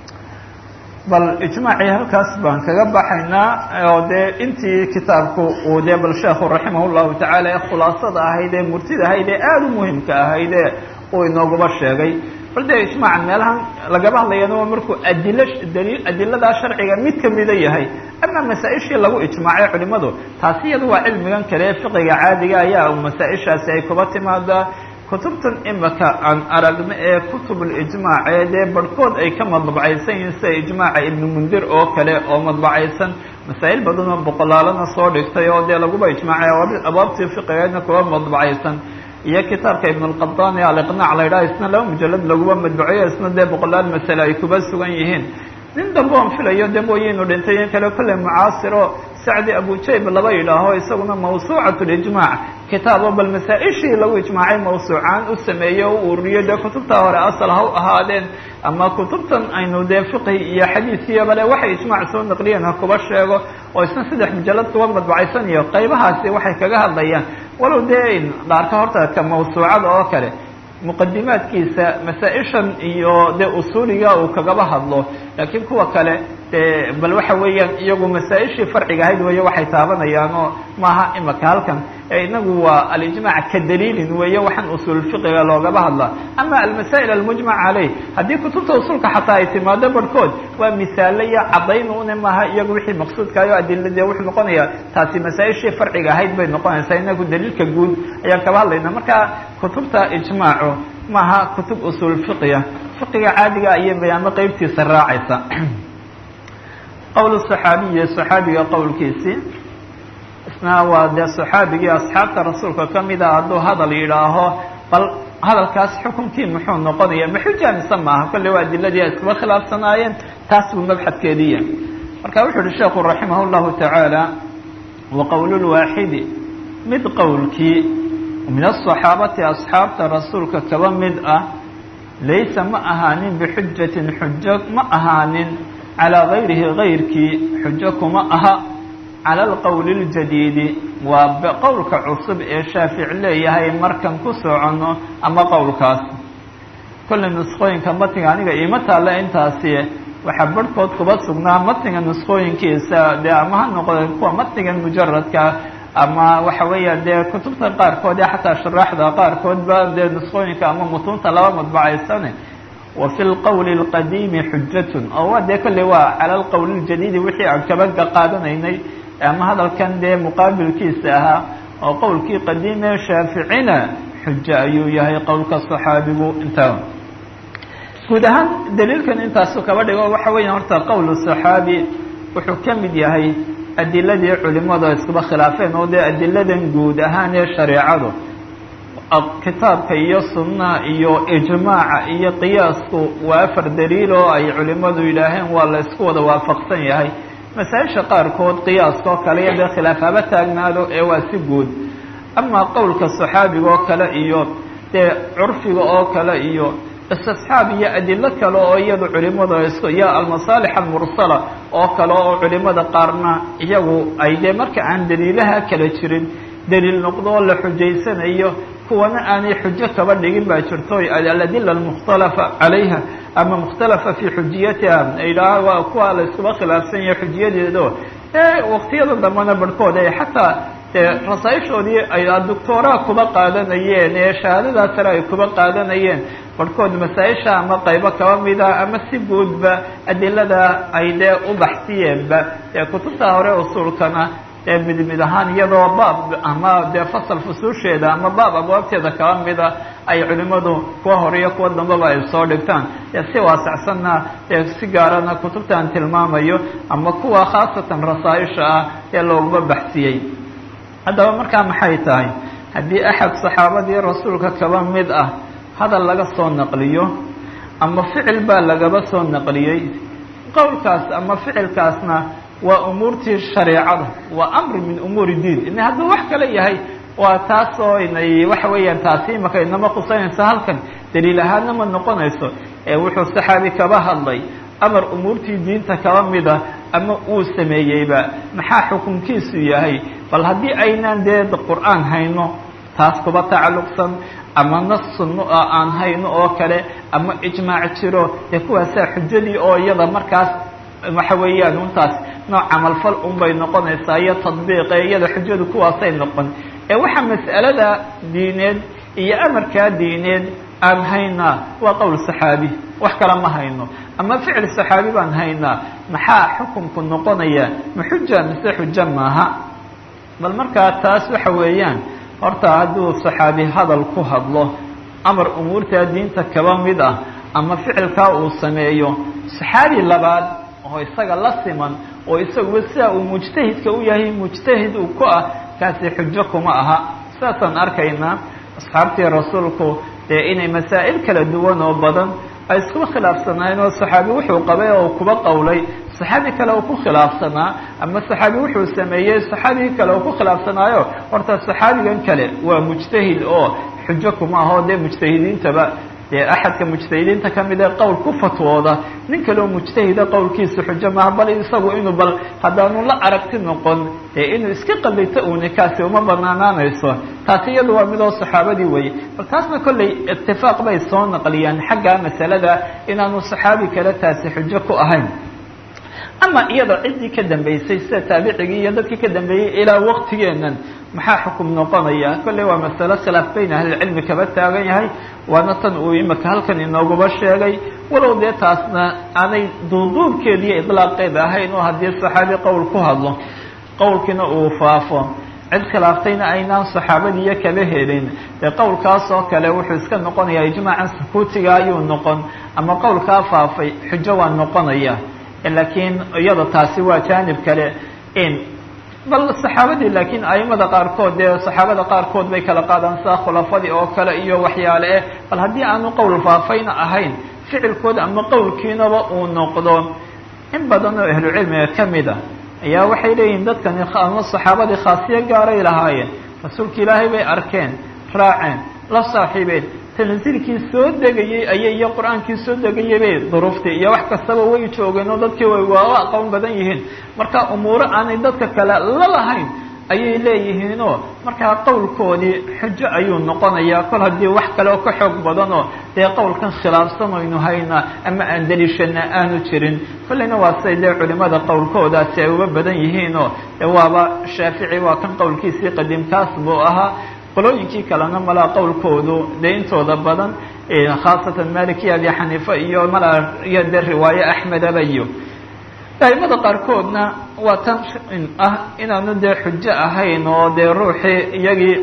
bal ijmaacii halkaas baan kaga baxaynaa oo dee intii kitaabku uu dee bal sheekhu raximah llahu tacaala ee khulaasada ahayd ee murtida ahayd ee aada u muhimka ahayd ee uu inooguba sheegay bal dee ijmaacan meelahan lagaba hadlayana waa markuu adilo daliil adiladaa sharciga mid kamida yahay ama masaa-ishii lagu ijmaacay culimadu taasi iyada waa cilmigan kale ee fiqiga caadiga ayaa masaa-ishaasi ay kuba timaadaa kutubtan imika aan aragno ee kutubulijmaac ee dee barhkood ay ka madbacaysan yihiin sida ijmaaca ibnu mundir oo kale oo madbacaysan masaa'il badan oo boqolaalana soo dhigtay oo dee laguba ijmaacay abaabtii fiqigeedna kuba madbacaysan iyo kitaabka ibn اlqadani aliqnaac la yidhaha isna laba mujalad laguba madbaceyo isna dee boqolaal masale ay kuba sugan yihiin nin dambe on filayo de mooyinu dhintay in kale kolley mucaasiro sacdi abujayb laba yidhaaho isaguna mawsuucat lijmaac kitaabo bal masaa-ishii lagu ijmaacay mawsuucaan u sameeyey o u ururiyo dee kutubtaa hore asal ha u ahaadeen ama kutubtan aynu dee fiqhi iyo xadiisiyo bale waxay ijmaac soo naqliyeen ha kuba sheego oo isna saddex mujalad kuba madbacaysan iyo qaybahaasi waxay kaga hadlayaan walow dee dhaarka horta ka mawsuucada oo kale muqadimaadkiisa masaa-ishan iyo dee usuuliga uu kagaba hadlo laakiin kuwa kale dee bal waxa weeyaan iyagu masaa-ishii farciga ahayd weeye waxay taabanayaan oo maaha imaka halkan inagu waa alijmaac ka daliilin weeye waxaan usuulfiqiga loogaba hadlaa ama almasaa'il almujmac caleyh haddii kutubta usulka xataa ay timaado barhkood waa misaale iyo caddayn une maaha iyagu wixii maqsuudkaayo adilade wuxuu noqonayaa taasi masaa-ishii farciga ahayd bay noqonaysaa inagu daliilka guud ayaan kaba hadlayna marka kutubta ijmaacu maaha kutub usuul fiqiya fiqiga caadiga ayay bayaamo qeybtiisa raacaysa qowl saxaabiyi saxaabiga qowlkiisii isna waa dee saxaabigii asxaabta rasuulka kamid a hadduu hadal yidhaaho bal hadalkaas xukunkii muxuu noqonaya maxuja mise maaha kolley waa adiladii ay iskuba khilaafsanaayeen taas buu mabxadkeediya marka wuxuu uhi sheekhu raximah llahu tacaala wa qowlulwaaxidi mid qowlkii min asaxaabati asxaabta rasuulka kaba mid ah laysa ma ahaanin bixujatin xujo ma ahaanin calaa gayrihi gayrkii xujo kuma aha cala alqowli اljadiidi waa qowlka cusub ee shaafic leeyahay markan ku soconno ama qowlkaas kolley nusqooyinka matniga aniga iima taalla intaasi waxaa barhkood kuba sugnaa matniga nusqooyinkiisa dee ama ha noqde kuwa matnigan mujaradka ama waxa weeya dee kutubta qaarkood ee xataa shuraaxda qaarkoodba dee nusqooyinka ama mutuunta laba madbacaysane wa fi lqowli اlqadiimi xujatun oo waa dee kolley waa cala alqowli اljadiidi wixii aan kabaga qaadanaynay ama hadalkan dee muqaabilkiisa ahaa oo qowlkii qadiimee shaaficina xujo ayuu yahay qowlka saxaabigu intaa guud ahaan daliilkan intaasu kaba dhigo waxa weeya horta qowl saxaabi wuxuu ka mid yahay adiladii culimadu ay iskuba khilaafeen oo dee adiladan guud ahaan ee shareecadu kitaabka iyo sunnaha iyo ijmaaca iyo qiyaasku waa afar daliil oo ay culimadu yidhaaheen waa la isku wada waafaqsan yahay masaa-isha qaarkood qiyaaska oo kale iyo dee khilaaf haba taagnaado ee waa si guud amaa qowlka saxaabiga oo kale iyo dee curfiga oo kale iyo istisxaab iyo adilo kale oo iyadu culimadu isku iyo almasaalix almursala oo kale oo culimada qaarna iyagu ay dee marka aan daliilaha kala jirin daliil noqdo oo la xujaysanayo kuwana aanay xujo kaba dhigin baa jirto aladila almukhtalafa calayha ama mukhtalafa fi xujiyatiha idhaah waa kuwa la iskuba khilaafsan yahay xujiyadeedo ee waqtiyada dambena barhkood ee xataa dee rasaaishoodii ay doctooraa kuba qaadanayeen ee shahaadadaa sare ay kuba qaadanayeen barhkood masaa-isha ama qaybo kaba mida ama si guudba adilada ay dee u baxsiyeenba ee kutubta hore usuulkana ee mid mid ahaan iyadoo baab ama dee fasal fusuusheeda ama baab abwaabteeda kaba mida ay culimadu kuwa hore iyo kuwa dambeba ay soo dhigtaan ee si waasacsanna ee si gaarana kutubtaan tilmaamayo ama kuwa khaasatan rasaaisha ah ee looguma baxsiyey haddaba markaa maxay tahay haddii axad saxaabadii rasuulka kaba mid ah hadal laga soo naqliyo ama ficil baa lagaba soo naqliyey qowlkaas ama ficilkaasna waa umuurtii shareecada waa amri min umuuri diin ina hadduu wax kale yahay waa taasoo inay waxa weeyaan taasi imaka inama qusanayso halkan daliil ahaadna ma noqonayso ee wuxuu saxaabi kaba hadlay amar umuurtii diinta kaba mida ama uu sameeyeyba maxaa xukunkiisu yahay bal haddii aynaan dee qur-aan hayno taas kuba tacalluqsan ama nas sunno oo aan hayno oo kale ama ijmaac jiro dee kuwaasaa xujadii oo iyada markaas waxa weeyaan untaas nooc camalfal unbay noqonaysaa iyo tadbiiqe iyada xujadu kuwaasay noqon ee waxa mas'alada diineed iyo amarkaa diineed aan haynaa waa qowl saxaabi wax kale ma hayno ama ficil saxaabi baan haynaa maxaa xukunku noqonaya ma xuja mise xujo maaha bal markaa taas waxa weeyaan horta hadduu saxaabi hadal ku hadlo amar umuurtaa diinta kaba mid ah ama ficilkaa uu sameeyo saxaabi labaad oo isaga la siman oo isaguba sidaa uu mujtahidka u yahay mujtahid uu ku ah kaasi xujo kuma aha sidaasaan arkaynaa asxaabtii rasuulku dee inay masaa'il kala duwan oo badan ay iskuba khilaafsanaayeen oo saxaabi wuxuu qabay oo kuba qowlay saxaabi kale uu ku khilaafsanaa ama saxaabi wuxuu sameeyey saxaabigii kale uu ku khilaafsanaayo horta saxaabigan kale waa mujtahid oo xujo kuma aho dee mujtahidiintaba dee axadka mujtahidiinta kamid ee qowl ku fatwooda nin kaleo mujtahida qowlkiisa xujo maaha bal isagu inuu bal haddaanu la aragti noqon dee inuu iska qalito uuni kaasi uma banaanaanayso taasi iyadu waa midoo saxaabadii weye bal taasna kollay itifaaq bay soo naqliyaan xagga masalada inaanu saxaabi kale taasi xujo ku ahayn ama iyada ciddii ka dambeysay sida taabicigii iyo dadkii ka dambeeyey ilaa waqtigeenan maxaa xukum noqonaya kolley waa masalo khilaaf bayn ahlilcilmi kaba taagan yahay waana tan uu imika halkan inooguba sheegay walow dee taasna aanay duuduubkeeda iyo idlaaqeeda ahayn oo haddii saxaabi qowl ku hadlo qowlkiina uu faafo cid khilaaftayna aynaan saxaabadiiyo kaba helin dee qowlkaas oo kale wuxuu iska noqonayaa ijmaacan sukuutiga ayuu noqon ama qowlkaa faafay xujo waa noqonaya laakiin iyada taasi waa jaanib kale in bal saxaabadii laakiin aimada qaarkood dee saxaabada qaarkood bay kala qaadaan saa khulafadii oo kale iyo waxyaale eh bal haddii aanu qowl faafayna ahayn ficilkooda ama qowlkiinaba uu noqdo in badan oo ahlucilmiga kamid a ayaa waxay leeyihiin dadkani ama saxaabadii khaasiyo gaaray lahaayeen rasuulka ilaahay bay arkeen raaceen la saaxiibeen tansiilkii soo degayey ayay iyo qur-aankii soo degayay bay duruuftii iyo wax kastaba way joogeen oo dadkii way waa aqoon badan yihiin marka umuuro aanay dadka kale la lahayn ayay leeyihiinoo markaa qowlkoodii xujo ayuu noqonayaa kol haddii wax kale oo ka xoog badanoo dee qowlkan khilaafsan aynu haynaa ama aan daliishana aanu jirin kolleyna waa siday dee culimada qowlkoodaasi ay uga badan yihiinoo dee waaba shaafici waa kan qowlkiisii qadiimkaas buu ahaa qolooyinkii kalena malaa qowlkoodu dee intooda badan khaasatan malikiya abi xaniifa iyo malaa iyo dee riwaaye axmedaba iyo aimada qaarkoodna waa tan ah inaanu dee xujo ahayn oo dee ruuxii iyagii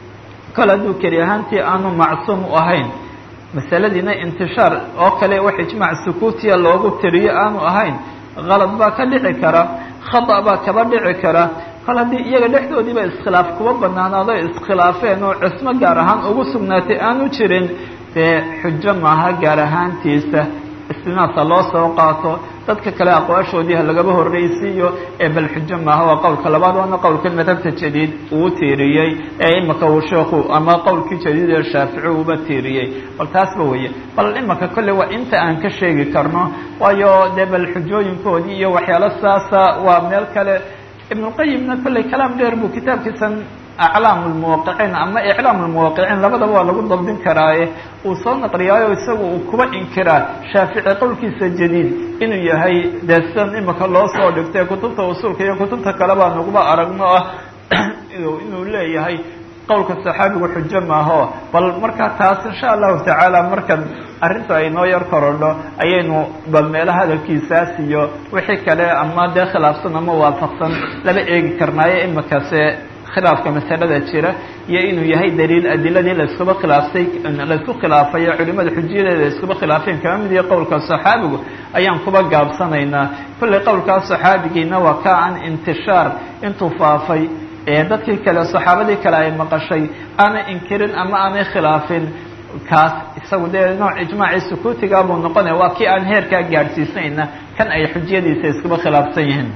kol hadduu keli ahaantii aanu macsuum u ahayn masaladiina intishaar oo kale wax ijmaac sukuutiya loogu tiriyo aanu ahayn kalad baa ka dhici kara khata baa kaba dhici kara kol haddii iyaga dhexdoodiiba iskhilaaf kuba banaanaado iskhilaafeen oo cismo gaar ahaan ugu sugnaatay aanu jirin dee xujo maaha gaar ahaantiisa istinaasa loo soo qaato dadka kale aqwaashoodii ha lagaba horreysiiyo ee bal xujo maaha waa qowlka labaad waana qowlkan madhabta jadiid uu tiiriyey ee imika uu sheekhu ama qowlkii jadiid ee shaafici uuba tiiriyey bal taasba weeye bal imika kolley waa inta aan ka sheegi karno waayo dee bal xujooyinkoodii iyo waxyaalo saasa waa meel kale ibnulqayimna kolley kalaam dheer buu kitaabkiisan aclaam lmuwaqiciin ama iclaam lmuwaqiciin labadaba waa lagu dabdin karaaye uu soo naqliyaayo isagu uu kuba inkiraa shaafici qowlkiisa jadiid inuu yahay dee sidan imika loo soo dhigtay kutubta usuulka iyo kutubta kale baa naguba aragno ah inuu leeyahay qowlka saxaabigu xujo maaho bal markaa taas insha allahu tacaala markan arrinta ay noo yar korodho ayaynu bal meelo hadalkiisaas iyo wixii kale ama dee khilaafsan ama waafaqsan laba eegi karnaayo imikase khilaafka masalada jira iyo inuu yahay daliil adiladii laiskuba khilaaftay laisku khilaafay ee culimada xujiyadeeda iskuba khilaafeen kama mid iyo qowlka saxaabigu ayaan kuba gaabsanaynaa kolley qowlkaa saxaabigiina waa ka an intishaar intuu faafay ee dadkii kale saxaabadii kale ay maqashay aanay inkirin ama aanay khilaafin kaas isagu dee nooc ijmaacii sukuutiga buu noqonaya waa kii aan heerkaa gaadhsiisayna kan ay xujiyadiisa iskuba khilaafsan yihiin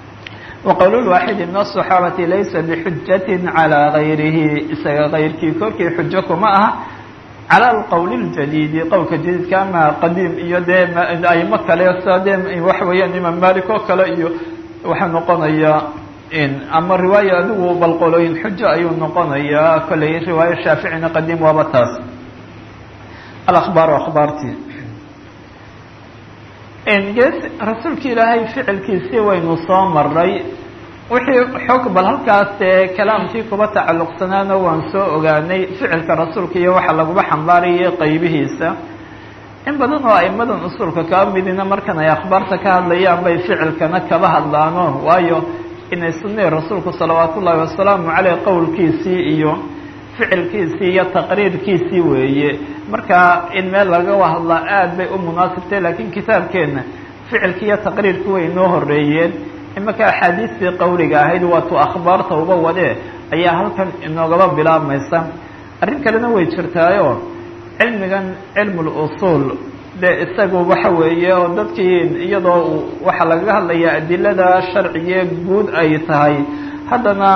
وqwl الواxid min الصحaabati laysa bxujaة عalى غayrihi isaga kayrkii korkii xujo kuma aha calى اqwl الjadيdi qowlka jadiidka ama qadiim iyo dee aimo kale sa de waxa weeyaan imaam malik oo kale iyo waxaa noqonaya ama riwaaya adigu balqolooyin xujo ayuu noqonayaa kolley riwaayo shaaficina qadiim waaba taas alأخbaar akhbaarti gees rasuulka ilaahay ficilkiisii waynu soo maray wixii xog bal halkaas dee kalaamkii kuba tacalluqsanaana waan soo ogaanay ficilka rasuulka iyo waxa laguba xambaarayay qaybihiisa in badan oo aimadan usuulka kaba midina markan ay akhbaarta ka hadlayaan bay ficilkana kaba hadlaano waayo inay sunnihi rasuulku salawaat ullaahi wasalaamu caleyh qowlkiisii iyo ficilkiisii iyo taqriirkiisii weeye marka in meel lagaga hadlaa aad bay u munaasibtay laakiin kitaabkeenna ficilki iyo taqriirki way inoo horeeyeen imanka axaadiistii qawliga ahayd waatu akhbaarta uba wadee ayaa halkan inoogaba bilaabmaysa arrin kalena way jirtaayo cilmigan cilmul usuul dee isagu waxa weeye oo dadkii iyadoo waxaa lagaga hadlayaa adilada sharciye guud ay tahay haddana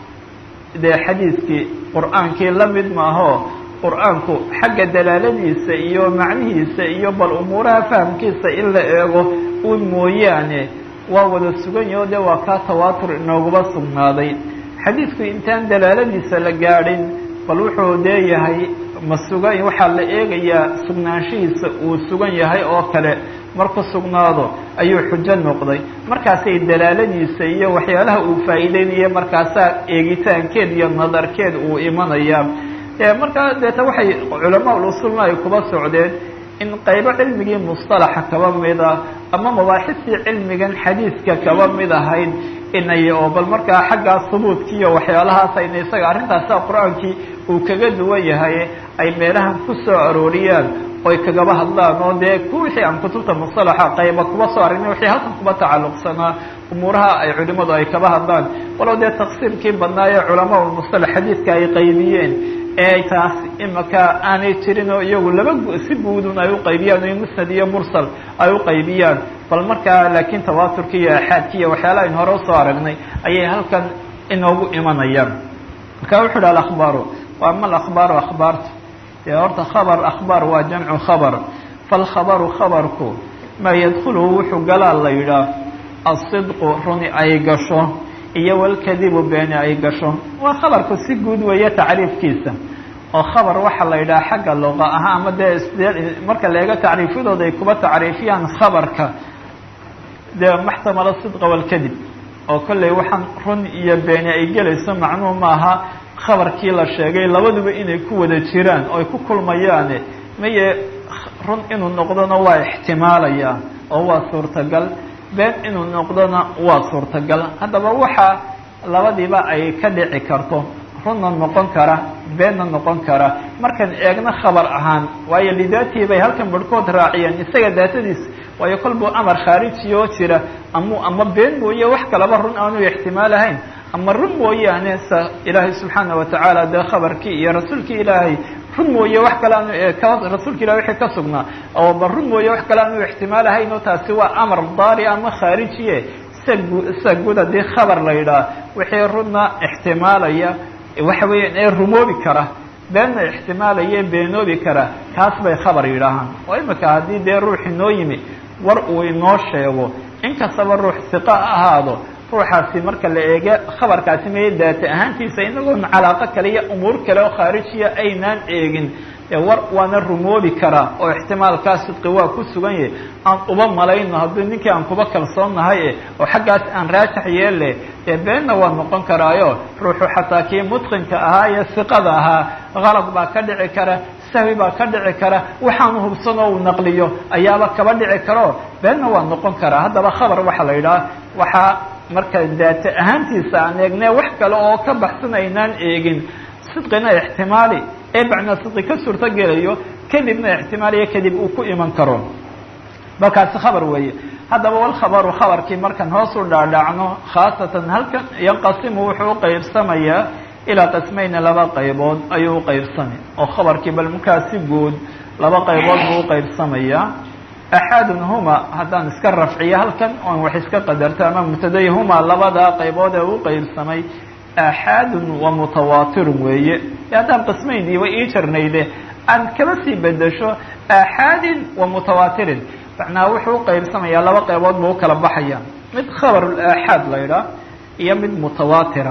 dee xadiiskii qur-aankii la mid maaho qur-aanku xagga dalaaladiisa iyo macnihiisa iyo bal umuuraha fahamkiisa in la eego u mooyaane waa wada sugan yaho de waa kaa tawaatur inooguba sugnaaday xadiidku intaan dalaaladiisa la gaadhin bal wuxuu leeyahay ma sugan waxaa la eegayaa sugnaanshihiisa uu sugan yahay oo kale marku sugnaado ayuu xujo noqday markaasay dalaaladiisa iyo waxyaalaha uu faa'iideynaya markaasaa eegitaankeed iyo nadarkeed uu imanaya markaa deeta waxay culamaa usulna ay kuba socdeen in qaybo cilmigii mustalaxa kaba mida ama mabaaxistii cilmigan xadiiska kaba mid ahayd inay oo bal markaa xaggaa hubuudkiiyo waxyaalahaas ayna isaga arrintaasa qur-aankii uu kaga duwan yahay ay meelahan ku soo arooriyaan oy kagaba hadlaan oo dee ku wixii aan kutubta mustalaxa qayba kuba soo aragnay wixii halkan kuba tacalluqsanaa umuuraha ay culimadu ay kaba hadlaan walow dee taqsiirkii badnaaye culamaa mustalax xadiidka ay qaybiyeen ee taas imaka aanay jirin oo iyagu laba si guudun ay uqaybiyaan iyo musnad iyo mursal ay uqaybiyaan bal markaa laakiin tawaaturki iyo axaadki iyo waxyaala aynu hore usoo aragnay ayay halkan inoogu imanayaan marka wuxu uhi alakhbaaru wa ama alakhbaaru akhbaartu dee horta khabar akhbaar waa jamcu khabar falkhabaru khabarku maa yadkhuluhu wuxuu galaa la yidhaah asidqu runi ay gasho iyo walkadibu beeni ay gasho waa khabarku si guud weeye tacriifkiisa oo khabar waxaa la yidhaha xagga luqa aha ama dee marka la eego tacriifyadooda ay kuba tacriifiyaan khabarka dee maxtamala sidqa walkadib oo kolley waxaan run iyo beeni ay gelayso macnuhu maaha khabarkii la sheegay labaduba inay ku wada jiraan oo ay ku kulmayaane maye run inuu noqdona waa ixtimaalaya oo waa suurtagal been inuu noqdona waa suurtagal haddaba waxaa labadiiba ay ka dhici karto runna noqon kara beenna noqon kara markaan eegno khabar ahaan waayo lidaatii bay halkan barhkood raaciyeen isaga daatadiis waayo kolbuu amar khaariji oo jira amu ama been mooye wax kalaba run aanu ixtimaalahayn ama run mooyaane sa ilaahay subxaana watacaala dee khabarkii iyo rasuulkii ilaahay run mooye wax kale aanu ka rasuulka ilahi wixii ka sugnaa oo ba run mooye wax kale aanu ixtimaalahayn oo taasi waa amar daari ama khaarijiye sida gu sida guud haddii khabar la yidhaah wixii runna ixtimaalaya waxa weeyaan ee rumoobi kara beenna ixtimaalaya beenoobi kara taas bay khabar yidhaahaan oo imika haddii dee ruuxi noo yimi war uu inoo sheego inkastaba ruux siqa ha ahaado ruuxaasi marka la eege khabarkaasi maya daata ahaantiisa inagoon calaaqo kale iyo umuur kale oo khaarijiya aynaan eegin war waana rumoobi karaa oo ixtimaalkaa sidqi waa ku sugan yahay aan uba malayno haddii ninkii aan kuba kalsoonnahay oo xaggaas aan raajax yeelle dee beenna waa noqon karaayo ruuxu xataa kii mutqinka ahaa iyo siqada ahaa qalad baa ka dhici kara sahwi baa ka dhici kara waxaanu hubsanoo uu naqliyo ayaaba kaba dhici karo beenna waa noqon karaa haddaba khabar waxaa la yidhaha waxaa marka daata ahaantiisa aan eegne wax kale oo ka baxsan aynaan eegin sidqina ixtimaali ee bacnaa sidqi ka suurto gelayo kadibna ixtimaaliyo kadib uu ku iman karo balkaasi khabar weeye haddaba walkhabaru khabarkii markaan hoos u dhaadhacno khaasatan halkan yanqasimu wuxuu uqaybsamayaa ilaa qismayni laba qaybood ayuu uqaybsamay oo khabarkii bal markaasi guud laba qaybood buu uqaybsamayaa axaadun huma haddaan iska rafciyo halkan oon wax iska qadarto ama mubtaday huma labadaa qaybood ee u qeybsamay axaadun wa mutawaatirun weeye haddaan qismayniiba ii jarnayde aan kaba sii bedesho axaadin wa mutawaatirin macnaa wuxuu uqaybsamayaa laba qaybood buu ukala baxaya mid khabarul aaxaad la ydhaah iyo mid mutawaatira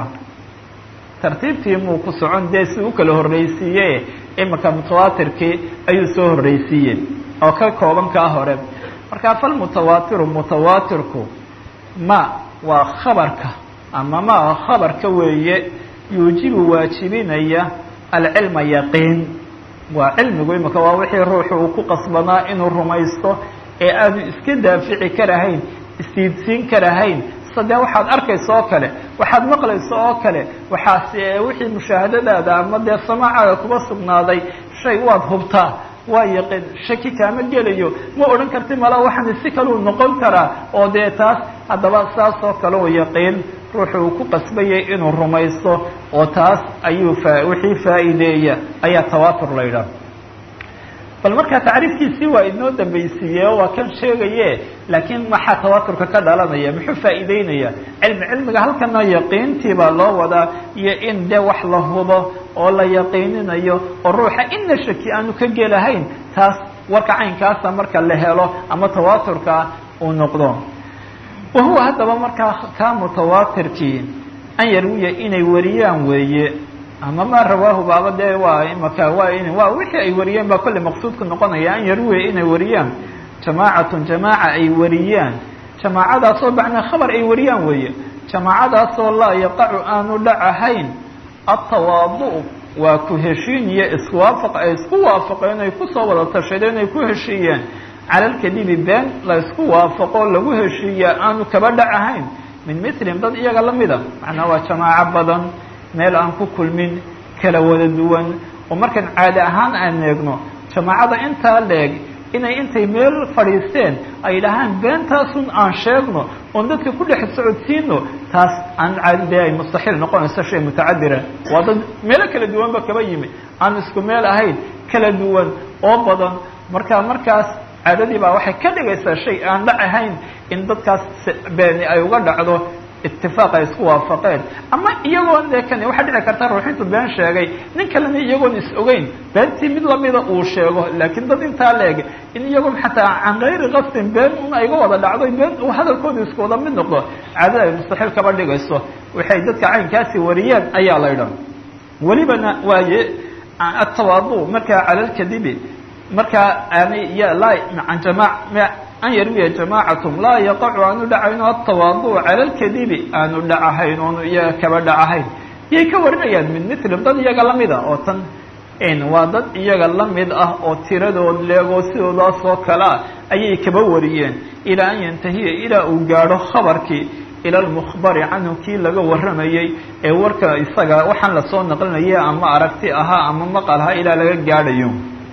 tartiibtii muu ku socon dee si u kala horreysiiye imika mutawaatirkii ayuu soo horreysiiyey oo ka kooban kaa hore markaa falmutawaatiru mutawaatirku ma waa khabarka ama ma khabarka weeye yuujibu waajibinaya alcilma yaqiin waa cilmigu imika waa wixii ruuxu uu ku qasbanaa inuu rumaysto ee aanu iska daafici karahayn istiidsiin karahayn sadee waxaad arkaysa oo kale waxaad maqlaysa oo kale waxaas wixii mushaahadadaada ama dee samaacaga kuba sugnaaday shay waad hubtaa waa yaqiin shaki kaama gelayo ma odhan karti mala waxaan si kaleu noqon karaa oo dee taas haddaba saas oo kale oo yaqiin ruuxu uu ku qasbayay inuu rumaysto oo taas ayuu fa wixii faa'iideeya ayaa tawaatur la yidhaah bal markaa tacriifkiisii waa inoo dambaysiiye oo waa kan sheegaye laakiin maxaa tawaaturka ka dhalanaya muxuu faa'iideynaya cilmi cilmiga halkana yaqiintii baa loo wadaa iyo in de wax la hubo oo la yaqiininayo oo ruuxa ina shaki aanu ka gelahayn taas warka caynkaasa marka la helo ama tawaaturka uu noqdo wa huwa haddaba markaa kaa mutawaatirkii an yarwiya inay wariyaan weeye ama ma rawaahu baaba dee waa imaka waa in waa wixii ay wariyeen baa kolley maqsuudku noqonaya an yarwiya inay wariyaan jamaacatun jamaaca ay wariyaan jamaacadaasoo bacnaa khabar ay wariyaan weeye jamaacadaasoo laa yaqacu aanu dhacahayn atawaadu waa ku heshiin iyo iswaafaq ay isku waafaqeen ay kusoo wada tashadeen ay ku heshiiyeen cala lkadibi been la isku waafaqo lagu heshiiya aanu kaba dhacahayn min mislihim dad iyaga lamida macnaa waa jamaaco badan meel aan ku kulmin kala wada duwan oo markaan caadi ahaan aan eegno jamaacada intaa leeg inay intay meel fadhiisteen ay dhahaan beentaasun aan sheegno oon dadka ku dhex socodsiino taas aan caadi dee ay mustaxiil noqonayso shay mutacadira waa dad meelo kala duwanba kaba yimi aan isku meel ahayn kala duwan oo badan marka markaas caadadii baa waxay ka dhigaysaa shay aan dhac ahayn in dadkaas beeni ay uga dhacdo itifaaq ay isku waafaqeen ama iyagoon dee kani waxaa dhici karta ruuxintu been sheegay nin kalena iyagoon is ogeyn beentii mid lamida uu sheego laakiin dad intaa leeg in iyagoon xataa can gayri qasdin been un ayga wada dhacdo been uu hadalkooda isku wada mid noqdo caadada ay mustaxiil kaba dhigayso waxay dadka caynkaasi wariyeen ayaa la idhan welibana waaye atawaadu markaa cala lkadibi markaa aanay laa an jama an yarwiya jamaacatum laa yaqacu aanu dhacayno atawaadu cala lkadibi aanu dhacahayn oonu iyaga kaba dhacahayn iyay ka warinayaan min milim dad iyaga lamid ah oo tan waa dad iyaga lamid ah oo tiradood leegoo sidoodaas oo kale ah ayay kaba wariyeen ilaa an yantahiya ilaa uu gaadho khabarkii ila lmukhbari canhu kii laga warramayey ee warka isaga waxaan lasoo naqlinaya ama aragti ahaa ama maqal ahaa ilaa laga gaadhayo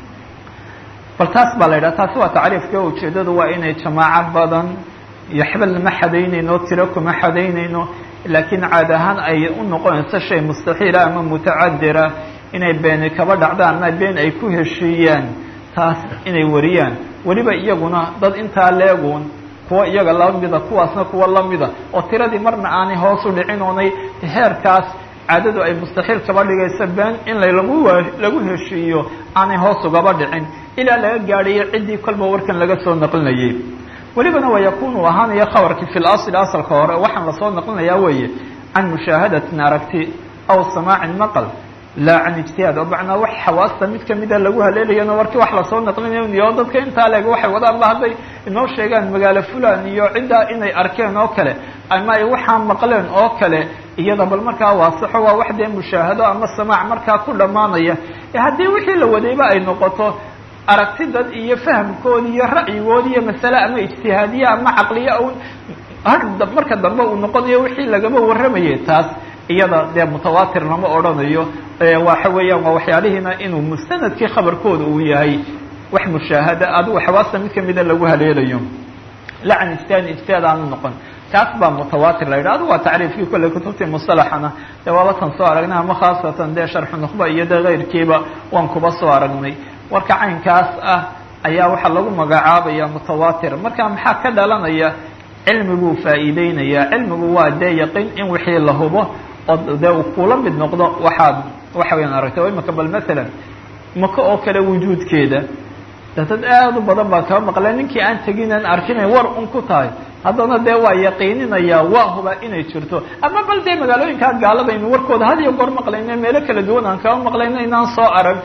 bal taas baa la yidhaha taasi waa tacriifka ujeeddadu waa inay jamaaco badan iyo xebel ma xadaynayno tiro kuma xadaynayno laakiin caad ahaan ay u noqonayso shay mustaxiila ama mutacadira inay beeni kaba dhacdaan ama been ay ku heshiiyaan taas inay wariyaan weliba iyaguna dad intaa leeguun kuwa iyaga lamida kuwaasna kuwa lamida oo tiradii marna aanay hoos u dhicin oonay heerkaas caadadu ay mustaxiil kaba dhigayso been in lagu lagu heshiiyo aanay hoos ugaba dhicin ilaa laga gaadhayo ciddii kolba warkan laga soo naqlinayay welibana waa yakunu ahaanaya khabarkii fi lasli asalka hore waxaan lasoo naqlinayaa weeye can mushaahadatin aragti aw samaacin maqal laa can ijtihaad oo macnaa wax xawaasta mid kamida lagu haleelayana warkii wax lasoo naqlinayo iyo dadka intaa leeg waxay wadaan ba hadday inoo sheegaan magaalo fulan iyo ciddaa inay arkeen oo kale ama ay waxaa maqleen oo kale iyada bal markaa waasaxo waa wax dee mushaahado ama samaac markaa ku dhammaanaya haddii wixii la wadayba ay noqoto aragti dad iyo fahamkoodi iyo ra'yigoodi iyo masale ama ijtihaadiye ama caqliye un marka dambe uu noqonayo wixii lagaba warramayay taas iyada dee mutawaatir lama odhanayo waxa weeyaan waa waxyaalihiina inuu mustanadkii khabarkooda uu yahay wax mushaahada adigu xawaasta mid kamida lagu haleelayo la can ijtihaad ijtihaad aanu noqon kaas baa mutawaatir la yidhah adu waa tacriifkii kolley kutubtii musalaxana dee waaba tan soo aragnay ama khaasatan dee sharxu nukhba iyo dee keyrkiiba waan kuba soo aragnay warka caynkaas ah ayaa waxaa lagu magacaabaya mutawaatir marka maxaa ka dhalanaya cilmiguu faa'iideynaya cilmigu waa dee yaqiin in wixii la hubo oo dee uu kula mid noqdo waxaad waxa weyaan aragtay imaka bal masalan maka oo kale wujuudkeeda de dad aada u badan baa kaba maqleen ninkii aan tegin aan arkinay war un ku tahay haddana dee waa yaqiininaya waa hubaa inay jirto ama bal dee magaalooyinkaa gaaladaynu warkooda had iyo goor maqlayna meelo kala duwan aan kaba maqlayna inaan soo arag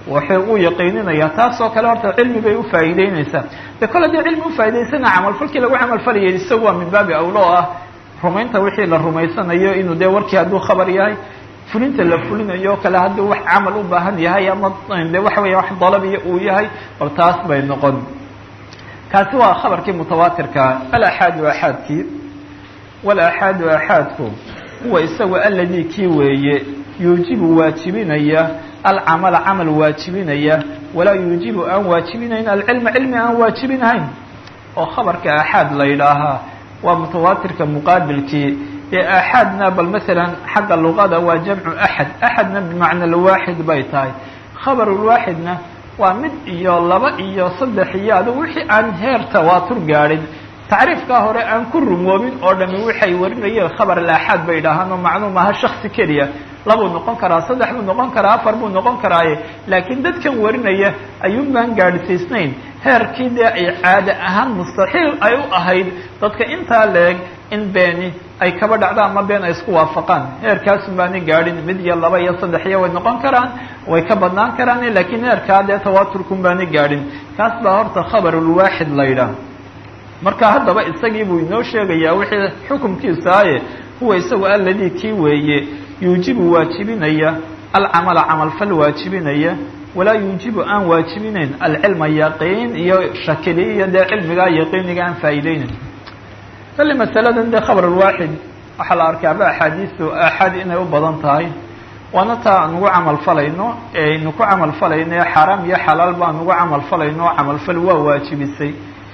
waxay u yaqiininaya taasoo kale horta cilmi bay ufaa'iideynaysaa de kol haddii cilmi ufaa'idaysana camalfalkii lagu camalfalayay isagu waa min baabi awlo oo ah rumaynta wixii la rumaysanayo inuu dee warkii hadduu khabar yahay fulinta la fulinayo kale hadduu wax camal u baahan yahay ama de waxa weya wax dalabiya uu yahay bal taas bay noqon kaasi waa khabarkii mutawaatirkaa alaxaadu axaadkii walaxaadu axaadku huwa isagu aladi kii weeye yuujibu waajibinaya alcamala camal waajibinaya walaa yuujibu aan waajibinayn alcilma cilmi aan waajibinahayn oo khabarka axaad la yidhaahaa waa mutawaatirka muqaabilkii ee axaadna bal masalan xagga luqada waa jamcu axad axadna bimacna lwaaxid bay tahay khabarulwaaxidna waa mid iyo laba iyo saddex iyo adigu wixii aan heer tawaatur gaadhin tacriifkaa hore aan ku rumoobin oo dhami waxay warinayeen khabar alaaxaad bay idhaahaan oo macluum aha shaksi keliya labuu noqon karaa saddex buu noqon karaa afar buu noqon karaaye laakiin dadkan warinaya ayuun baan gaadhsiisnayn heerkii dee ay caade ahaan mustaxiil ay u ahayd dadka intaa leeg in beeni ay kaba dhacdo ama been ay isku waafaqaan heerkaasun baani gaadhin mid iyo laba iyo saddex iyo way noqon karaan way ka badnaan karaan laakiin heerkaa dee tawaaturkun baani gaadhin kaas baa horta khabarulwaaxid la yidhaah marka haddaba isagii buu inoo sheegayaa wixii xukumkiisa aye huwa isagu alladii kii weeye yuujibu waajibinaya alcamala camalfal waajibinaya walaa yuujibu aan waajibinayn alcilma yaqiin iyo shakili iyo dee cilmigaa yaqiiniga aan faa'iideynayn kale masaladan dee khabar alwaaxid waxaa la arkaaba axaadiistu aaxaad inay u badan tahay waana taa aan ugu camal falayno ee aynu ku camal falayno ee xaaraam iyo xalaal baan ugu camal falayno oo camalfal waa waajibisay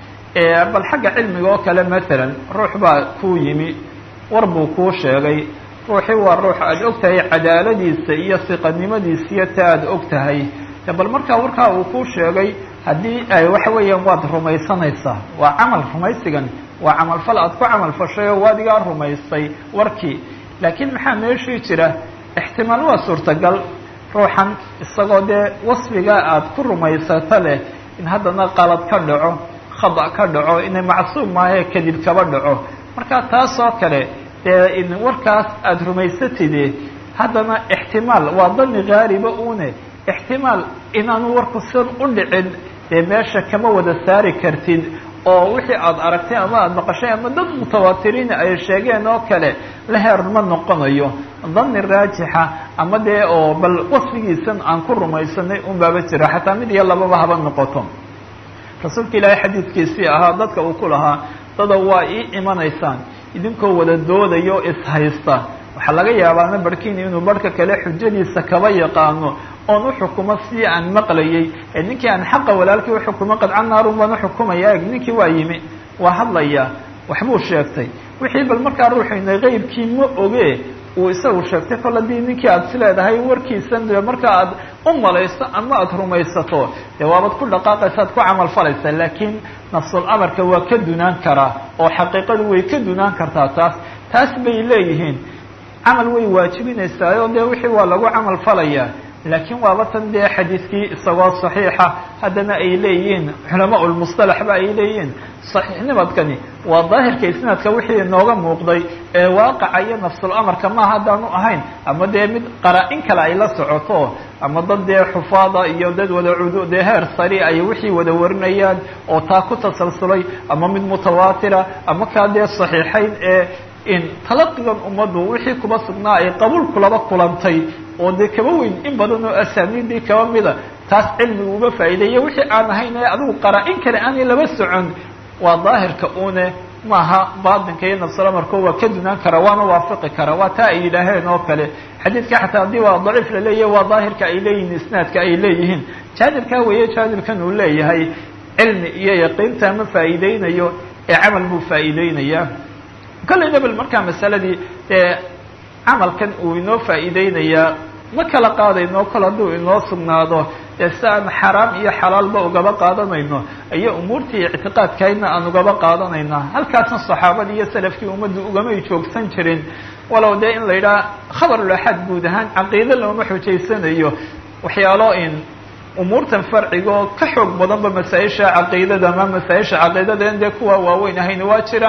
bal xagga cilmiga oo kale maalan ruux baa kuu yimi war buu kuu sheegay ruuxii waa ruux aada og tahay cadaaladiisa iyo siqanimadiisa iyo ta aada og tahay bal markaa warkaa uu kuu sheegay haddii ay waxa weeyaan waad rumaysanaysaa waa camal rumaysigan waa camalfal aada ku camalfashay oo waadigaa rumaysay warkii laakiin maxaa meeshii jira ixtimaal waa suurtagal ruuxan isagoo dee wasfigaa aada ku rumaysato leh in haddana qalad ka dhaco khada ka dhaco inay macsuum maahae kadib kaba dhaco marka taas oo kale dee warkaas aada rumaysatide haddana ixtimaal waa dani gaariba une ixtimaal inaanu warku sidan u dhicin dee meesha kama wada saari kartid oo wixii aada aragtay ama aada maqashay ama dad mutawaatiriin ay sheegeen oo kale la heer ma noqonayo dani raajixa ama dee oo bal wasfigiisan aan ku rumaysanay un baaba jira xataa mid iyo lababa haba noqoto rasuulka ilaahay xadiidkiisii ahaa dadka uu ku lahaa dada waa ii imanaysaan idinkoo wada doodayo ishaysta waxaa laga yaabaana barhkiini inuu barhka kale xujadiisa kaba yaqaano oon uxukumo si aan maqlayay ee ninkii aan xaqa walaalkii uxukumo qadca naarun baan uxukumaya eg ninkii waa yimi waa hadlaya waxbuu sheegtay wixii bal markaa ruuxayna qeybkii ma oge uu isagu sheegtay kol haddii ninkii aada is leedahay warkiisan de marka aad u malayso ama aada rumaysato dee waabad ku dhaqaaqaysa ad ku camal falaysa laakiin nafsul amarka waa ka dunaan karaa oo xaqiiqadu way ka dunaan kartaa taas taas bay leeyihiin camal way waajibinaysaa oo dee wixii waa lagu camal falayaa laakiin waaba tan dee xadiidkii isagoo saxiixa haddana ay leeyihiin culamaa lmusطalax ba ay leeyihiin saxiixnimadkani waa daahirka isnaadka wixii inooga muuqday ee waaqaca iyo nafsul amarka maaha haddaanu ahayn ama dee mid qaraa-in kale ay la socoto ama dad dee xufaada iyo dad wada cudu dee heer sari ay wixii wada warinayaan oo taa ku tasalsulay ama mid mutawaatira ama kaa dee saxiixayn ee in talaqigan ummaddu wixii kuba sugnaa ay qabuul kulaba kulantay oo dee kaba weyn in badan oo asaaniidii kaba mida taas cilmiga uba faa'iideeya wixii aan ahayn ee adigu qaraa-in kale aanay laba socon waa daahirka une maaha baatinka iyo nafsul amarko waa ka dunaan kara waana waafiqi kara waa taa ay yidhaaheen oo kale xadiidka xataa haddii waa daciif la leeyahay waa daahirka ay leeyihiin isnaadka ay leeyihiin jaanibkaa weeye jaanibkan uu leeyahay cilmi iyo yaqiinta ma faa'iideynayo ee camal buu faa'iideynayaa kollay nebel markaa masaladii dee camalkan uu inoo faa'iideynayaa ma kala qaadayno kol hadduu inoo sugnaado dee si aan xaraam iyo xalaalba ugaba qaadanayno iyo umuurtii ictiqaadkaydna aan ugaba qaadanayna halkaasna saxaabadii iyo salafkii ummaddu ugamay joogsan jirin walow dee in la yidhaha khabarulaxaad guud ahaan caqiide looma xujaysanayo waxyaalo in umuurtan farciga oo ka xoog badanba masaa-isha caqiidada ama masaa-isha caqiidada in dee kuwa waaweyn ahayna waa jiraan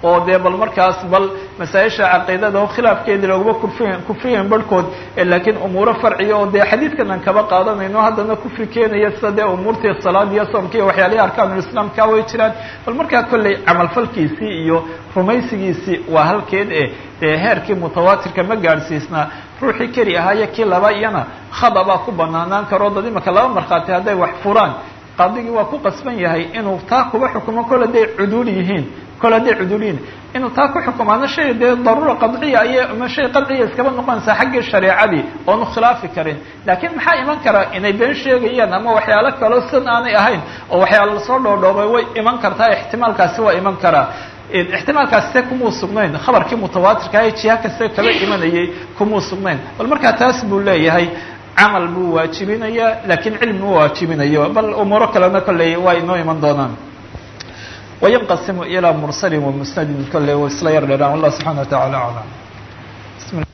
oo dee bal markaas bal masaa-isha caqiidada oo khilaafkeedii looguma kufriyan kufriyan barhkood laakiin umuuro farciya oo dee xadiidkan aan kaba qaadanayno haddana kufri keenaya sida dee umuurtii salaad iyo soomka iyo waxyaalihi arkaanulislaamka way jiraan bal markaa kolley camalfalkiisii iyo rumaysigiisii waa halkeed e dee heerkii mutawaatirka ma gaadhsiisnaa ruuxii keli ahaayo kii laba iyana khada baa ku banaanaan karo dad imaka laba markhaati hadday wax furaan qaadigii waa ku qasban yahay inuu taa kuba xukumo kol hadday cuduul yihiin kol hadday cuduul yihiin inuu taa ku xukumaana shay dee daruura qadciya ayay ama shay qadciya iskaba noqonaysaa xaggii shareecadii oonu khilaafi karin laakiin maxaa iman karaa inay been sheegayaan ama waxyaalo kaloo san aanay ahayn oo waxyaalo lasoo dhoodhoobay way iman kartaa ixtimaalkaasi waa iman karaa ixtimaalkaasi se kumuu sugnayn khabarkii mutawaatirka ee jiha kaste kaba imanayay kumuu sugnayn bal markaa taas buu leeyahay camal buu waajibinayaa laakiin cilmi ma waajibinayo bal umuuro kalena kolley waa inoo iman doonaan wayanqasimu ilaa mursalin wamusnadin kolley wa isla yar dheeraan wallah subxana wa tacala aclam